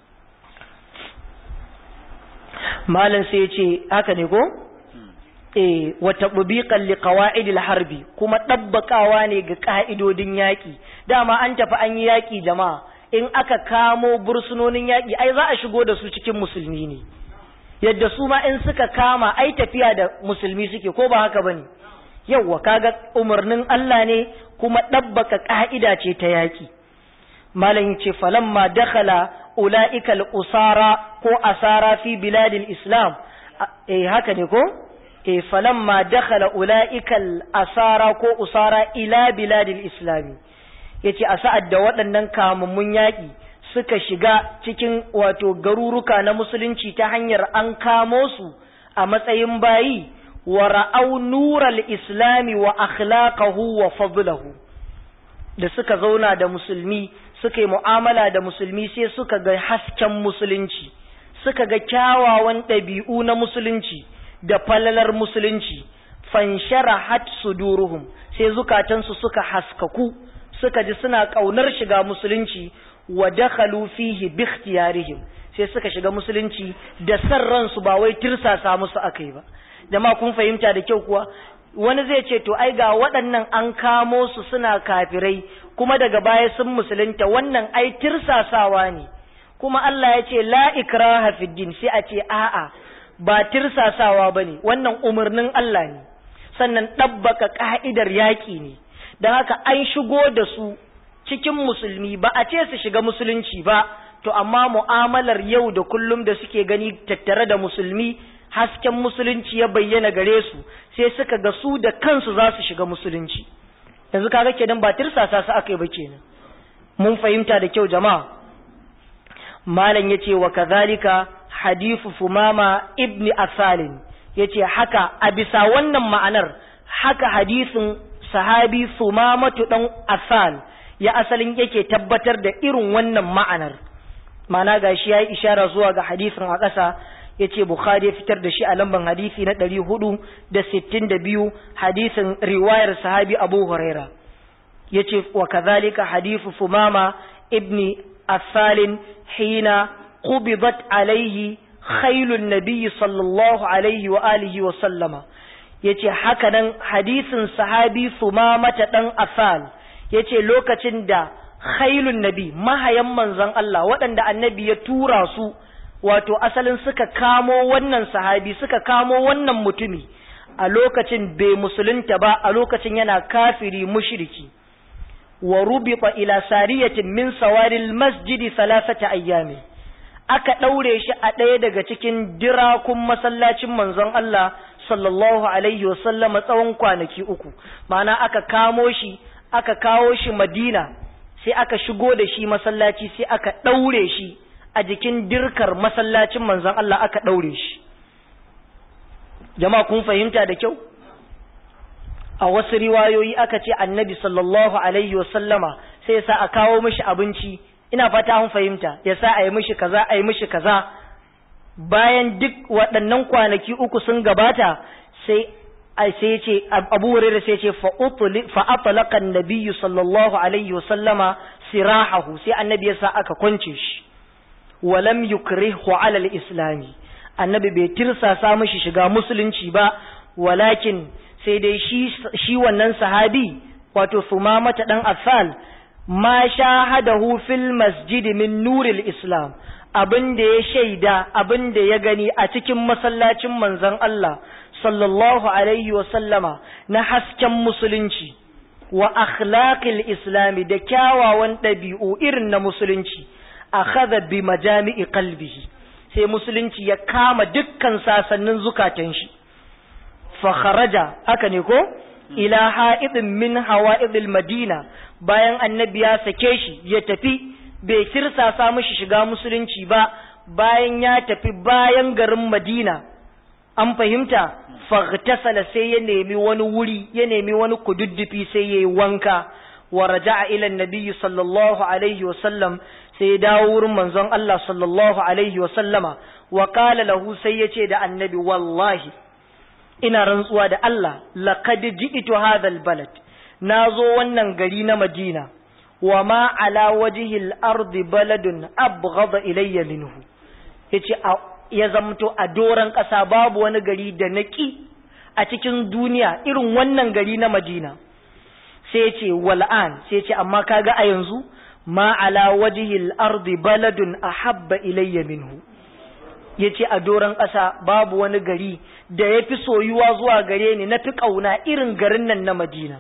malam sai ya ce haka ne ko eh wa tatbiqan li qawaidil harbi kuma dabbakawa ne ga ka'idodin yaki dama an tafi an yi yaki jama'a in aka kamo bursunonin yaki ai za a shigo da su cikin musulmi ne yadda su ma in suka kama ai tafiya da musulmi suke ko ba haka bane yawwa kaga umarnin Allah ne kuma dabbaka ka'ida ce ta yaki malam ce falamma dakhala ulaika al-usara ko asara fi biladil islam eh haka ne ko eh falamma dakhala ulaika al-asara ko usara ila biladil islam yace a sa'ad da waɗannan kamammun yaƙi suka shiga cikin wato garuruka na musulunci ta hanyar an kamo su a matsayin bayi wa ra'au nural islami wa akhlaqahu wa fadlahu da suka zauna da musulmi suka yi mu'amala da musulmi sai suka ga hasken musulunci suka ga kyawawan ɗabi'u na musulunci da falalar musulunci fanshara hat suduruhum sai zukatansu suka haskaku suka ji suna ƙaunar shiga musulunci wa dakhalu fihi bi ikhtiyarihim sai suka shiga musulunci da san ransu ba wai tirsasa musu akai ba jama'a kun fahimta da kyau kuwa wani zai ce to ai ga waɗannan an kamo su suna kafirai kuma daga baya sun musulunta wannan ai tirsasawa ne kuma Allah ya ce la ikraha fid din sai a ce a'a ba tirsasawa bane wannan umarnin Allah ne sannan ɗabbaka ka'idar yaƙi ne don haka an shigo da su cikin musulmi ba a ce su shiga musulunci ba to amma mu'amalar yau da kullum da suke gani tattare da musulmi hasken musulunci ya bayyana gare su sai suka ga su da kansu za su shiga musulunci yanzu kaga kenan ba tirsasa su aka yi ba kenan mun fahimta da kyau jama'a malam yace wa kadhalika hadithu fumama ibni asalin yace haka a bisa wannan ma'anar haka hadisin sahabi fumamatu dan asal ya asalin yake tabbatar da irin wannan ma'anar ma'ana gashi yayi ishara zuwa ga hadisin a ƙasa yace Bukhari ya fitar da shi a lamban hadisi na ɗari hudu da sittin da biyu hadisin riwayar sahabi Abu Huraira yace wa kadhalika hadithu Fumama ibni Asalin hina qubidat alaihi khailun nabiyyi sallallahu alaihi wa alihi wa sallama yace haka nan hadisin sahabi Fumama ta dan Asal yace lokacin da khailun nabi mahayan manzon Allah waɗanda annabi ya tura su wato asalin suka kamo wannan sahabi suka kamo wannan mutumi a lokacin bai musulunta ba a lokacin yana kafiri mushriki wa rubita ila sariyatin min sawaril masjidi salasata ayyami aka daure shi a ɗaya daga cikin dirakun masallacin manzon Allah sallallahu alaihi wasallam tsawon kwanaki uku ma'ana aka kamo shi aka kawo shi Madina sai aka shigo da shi masallaci sai aka daure shi a jikin dirkar masallacin manzon Allah aka ɗaure shi jama'a kun fahimta da kyau a wasu riwayoyi aka ce annabi sallallahu alaihi wasallama sai ya sa a kawo mishi abinci ina fata an fahimta ya sa a yi mishi kaza a yi mishi kaza bayan duk waɗannan kwanaki uku sun gabata sai sai ce abu hurairah sai ce fa atlaqa an-nabiy sallallahu alaihi wasallama sirahahu sai annabi ya sa aka kwance shi walam yukrihu ala al-islami annabi bai tirsasa mishi shiga musulunci ba walakin sai dai shi shi wannan sahabi wato sumamata dan affal ma shahadahu fil masjid min nuril islam abin da ya shaida abin da ya gani a cikin masallacin manzon Allah sallallahu alaihi wa sallama na hasken musulunci wa akhlaqil islami da kyawawan ɗabi'u irin na musulunci akhadha bi majami'i qalbihi sai musulunci ya kama dukkan sasannin zukatan shi fa kharaja haka ne ko ila ha'idin min hawa'idil madina bayan annabi ya sake shi ya tafi bai kirsasa mishi shiga musulunci ba bayan ya tafi bayan garin madina an fahimta faghtasala sai ya nemi wani wuri ya nemi wani kududdufi sai yayi wanka wa raja'a ila annabi sallallahu alaihi wa sallam sai ya dawo wurin manzon Allah sallallahu alaihi wa sallama wa qala lahu sai yace da annabi wallahi ina rantsuwa da Allah laqad ji'tu hadha albalad nazo wannan gari na Madina wa ma ala wajhi al-ardi baladun abghada ilayya minhu yace ya zamto a doran ƙasa babu wani gari da naki a cikin duniya irin wannan gari na Madina sai ce wal'an sai ce amma kaga a yanzu ma ala wajhi al-ardi baladun ahabba ilayya minhu yace a doran ƙasa babu wani gari da yafi soyuwa zuwa gare ni nafi kauna irin garin nan na Madina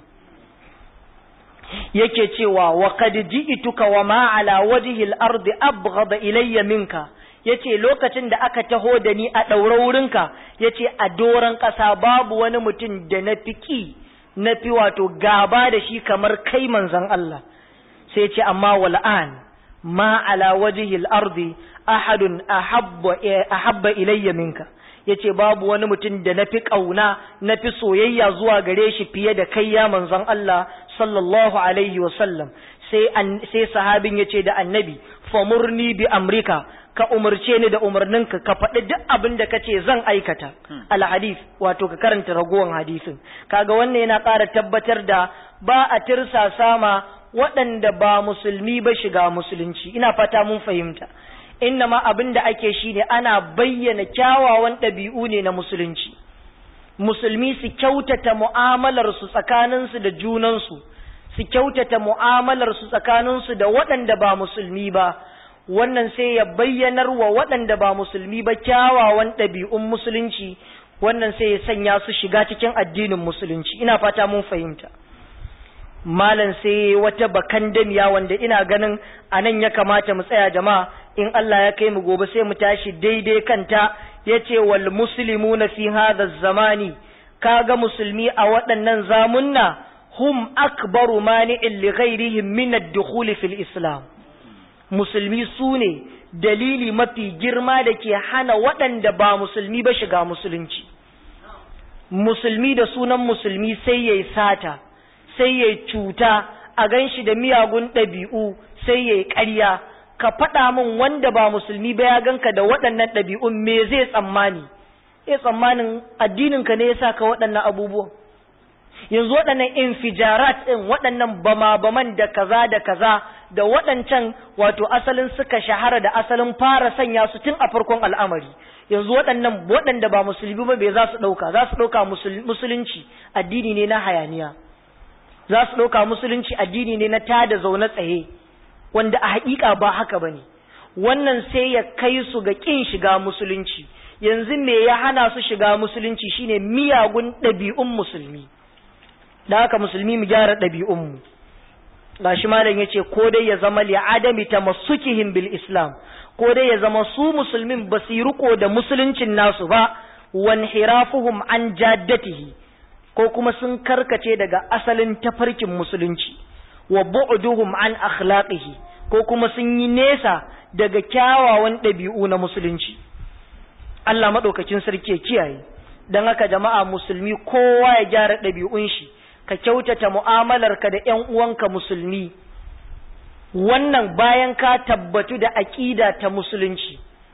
yake cewa wa qad ji'tuka wa ma ala wajhi al-ardi abghada ilayya minka yace lokacin da aka taho da ni a ɗaura wurinka yace a doran ƙasa babu wani mutum da na fi na fi wato gaba da shi kamar kai manzon Allah sai ce amma wal'an ma ala wajhi al-ardi ahadun ahabba ahabba ilayya minka yace babu wani mutum da na fi ƙauna na fi soyayya zuwa gare shi fiye da kai ya manzon Allah sallallahu alaihi wa sallam sai sai sahabin yace da annabi famurni bi amrika ka umarce ni da umarninka ka faɗi duk abin da kace zan aikata alhadith wato ka karanta ragowar hadisin kaga wannan yana ƙara tabbatar da ba a tirsa sama waɗanda ba musulmi ba shiga musulunci ina fata mun fahimta innama abin da ake shi ne ana bayyana kyawawan ɗabi'u ne na musulunci musulmi su kyautata mu'amalarsu tsakaninsu da junansu su kyautata mu'amalarsu tsakaninsu da waɗanda ba musulmi ba wannan sai ya bayyanar wa waɗanda ba musulmi ba kyawawan ɗabi'un musulunci wannan sai ya sanya su shiga cikin addinin musulunci ina fata mun fahimta malam sai wata bakan damiya wanda ina ganin a nan ya kamata mu tsaya jama'a in Allah ya kai mu gobe sai mu tashi daidai kanta yace wal muslimuna fi hadha zamani kaga musulmi a waɗannan zamunna hum akbaru mani'in li ghairihim min ad-dukhul fil islam musulmi su ne dalili mafi girma da ke hana waɗanda ba musulmi ba shiga musulunci musulmi da sunan musulmi sai ya yi sata sai ya cuta a gan shi da miyagun ɗabi'u sai ya yi ƙarya ka faɗa min wanda ba musulmi ba ya ganka da waɗannan ɗabi'un me zai tsammani ya tsammanin addininka ne ya sa ka waɗannan abubuwan yanzu waɗannan infijarat ɗin waɗannan bama-baman da kaza da kaza da waɗancan wato asalin suka shahara da asalin fara sanya su tun a farkon al'amari yanzu waɗannan waɗanda ba musulmi ba bai za su ɗauka za su ɗauka musulunci addini ne na hayaniya za su ɗauka musulunci addini ne na tada zaune tsaye wanda a haƙiƙa ba haka ba ne wannan sai ya kai su ga ƙin shiga musulunci yanzu me ya hana su shiga musulunci shine miyagun ɗabi'un musulmi da haka musulmi mu gyara ɗabi'unmu gashi malam yace ko dai ya zama li adami tamassukihim bil islam ko dai ya zama su musulmin ba su riko da musuluncin nasu ba wan hirafuhum an jaddatihi ko kuma sun karkace daga asalin tafarkin musulunci wa bu'duhum an akhlaqihi ko kuma sun yi nesa daga kyawawan ɗabi'u na musulunci Allah madaukakin sarki ya kiyaye dan haka jama'a musulmi kowa ya gyara ɗabi'un shi ka kyautata mu'amalarka da ‘yan uwanka musulmi, wannan bayan ka tabbatu da aƙida ta musulunci,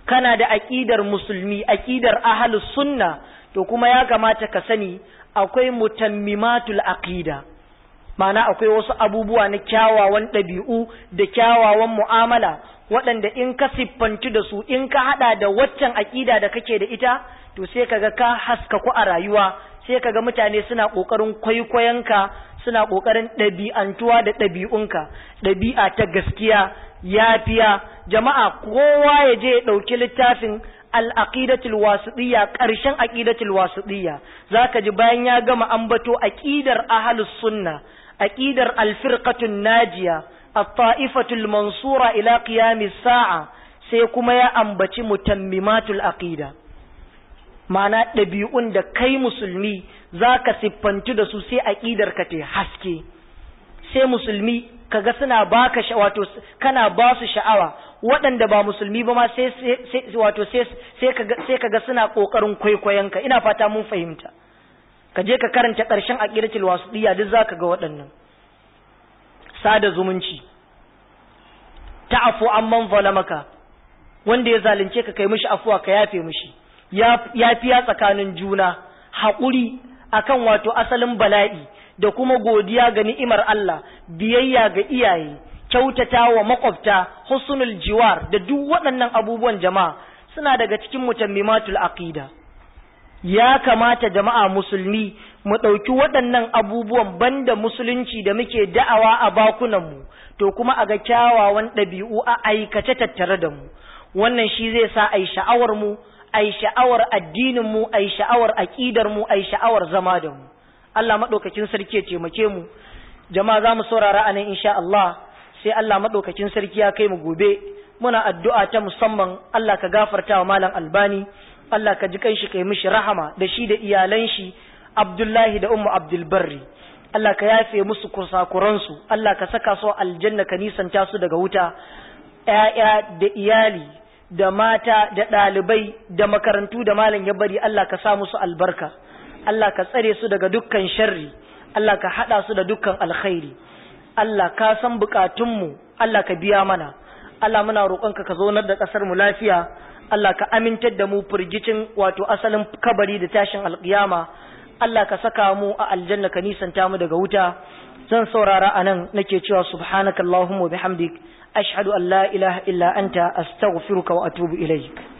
kana da aqidar musulmi aqidar ahlus sunna to kuma ya kamata ka sani akwai mutammimatul aqida ma'ana akwai wasu abubuwa na kyawawan ɗabi'u da kyawawan mu'amala waɗanda in ka siffanci da su in ka haɗa da waccan aƙida da kake da ita to sai kaga ka haska ku a rayuwa sai kaga mutane suna ƙoƙarin kwaikwayonka suna ƙoƙarin ɗabi'antuwa da ɗabi'unka ɗabi'a ta gaskiya yafiya jama'a kowa ya je ya ɗauki littafin al'aqidatul wasiɗiyya ƙarshen aqidatul wasiɗiyya zaka ji bayan ya gama ambato aqidar ahlus sunna aqidar alfirqatun najiya at-ta'ifatul mansura ila qiyamis sa'a sai kuma ya ambaci mutammimatul aqida ma'ana ɗabi'un da kai musulmi zaka siffantu da su sai aqidar ka ta haske sai musulmi kaga suna baka wato kana ba su sha'awa waɗanda ba musulmi ba ma sai wato sai kaga sai kaga suna kokarin kwaikwayon ka ina fata mun fahimta ka je ka karanta ƙarshen aqidatul wasudiyya duk zaka ga waɗannan sada zumunci ta'afu amman zalamaka wanda ya zalunce ka kai mishi afuwa ka yafe mishi yafiya tsakanin juna haƙuri akan wato asalin bala'i da kuma godiya ga ni'imar Allah biyayya ga iyaye kyautata wa makwabta husnul jiwar da duk waɗannan abubuwan jama'a suna daga cikin mutammimatul aqida ya kamata jama'a musulmi mu ɗauki waɗannan abubuwan banda musulunci da muke da'awa a bakunanmu to kuma a ga kyawawan ɗabi'u a aikace tattare da mu wannan shi zai sa a yi sha'awar mu a yi sha'awar addinin mu a yi sha'awar aƙidar mu a yi sha'awar zama da mu Allah maɗaukakin sarki ya taimake mu jama'a za mu saurara a nan insha Allah sai Allah maɗaukakin sarki ya kai mu gobe muna addu'a ta musamman Allah ka gafarta wa malam albani Allah ka ji kanshi kai mishi rahama da shi da iyalan shi Abdullahi da Ummu Abdul Barri Allah ka yafe musu kusakuransu Allah ka saka su aljanna ka nisanta su daga wuta ƴaƴa da iyali da mata da ɗalibai da makarantu da malam ya bari Allah ka sa musu albarka Allah ka tsare su daga dukkan sharri Allah ka haɗa su da dukkan alkhairi Allah ka san bukatunmu Allah ka biya mana Allah muna roƙonka ka zaunar da ƙasar mu lafiya Allah ka amintar da mu firgicin wato asalin kabari da tashin alƙiyama Allah ka saka mu a aljanna ka nisanta mu daga wuta zan saurara anan nake cewa subhanakallahumma bihamdik ashhadu an la ilaha illa anta astaghfiruka wa atubu ilaik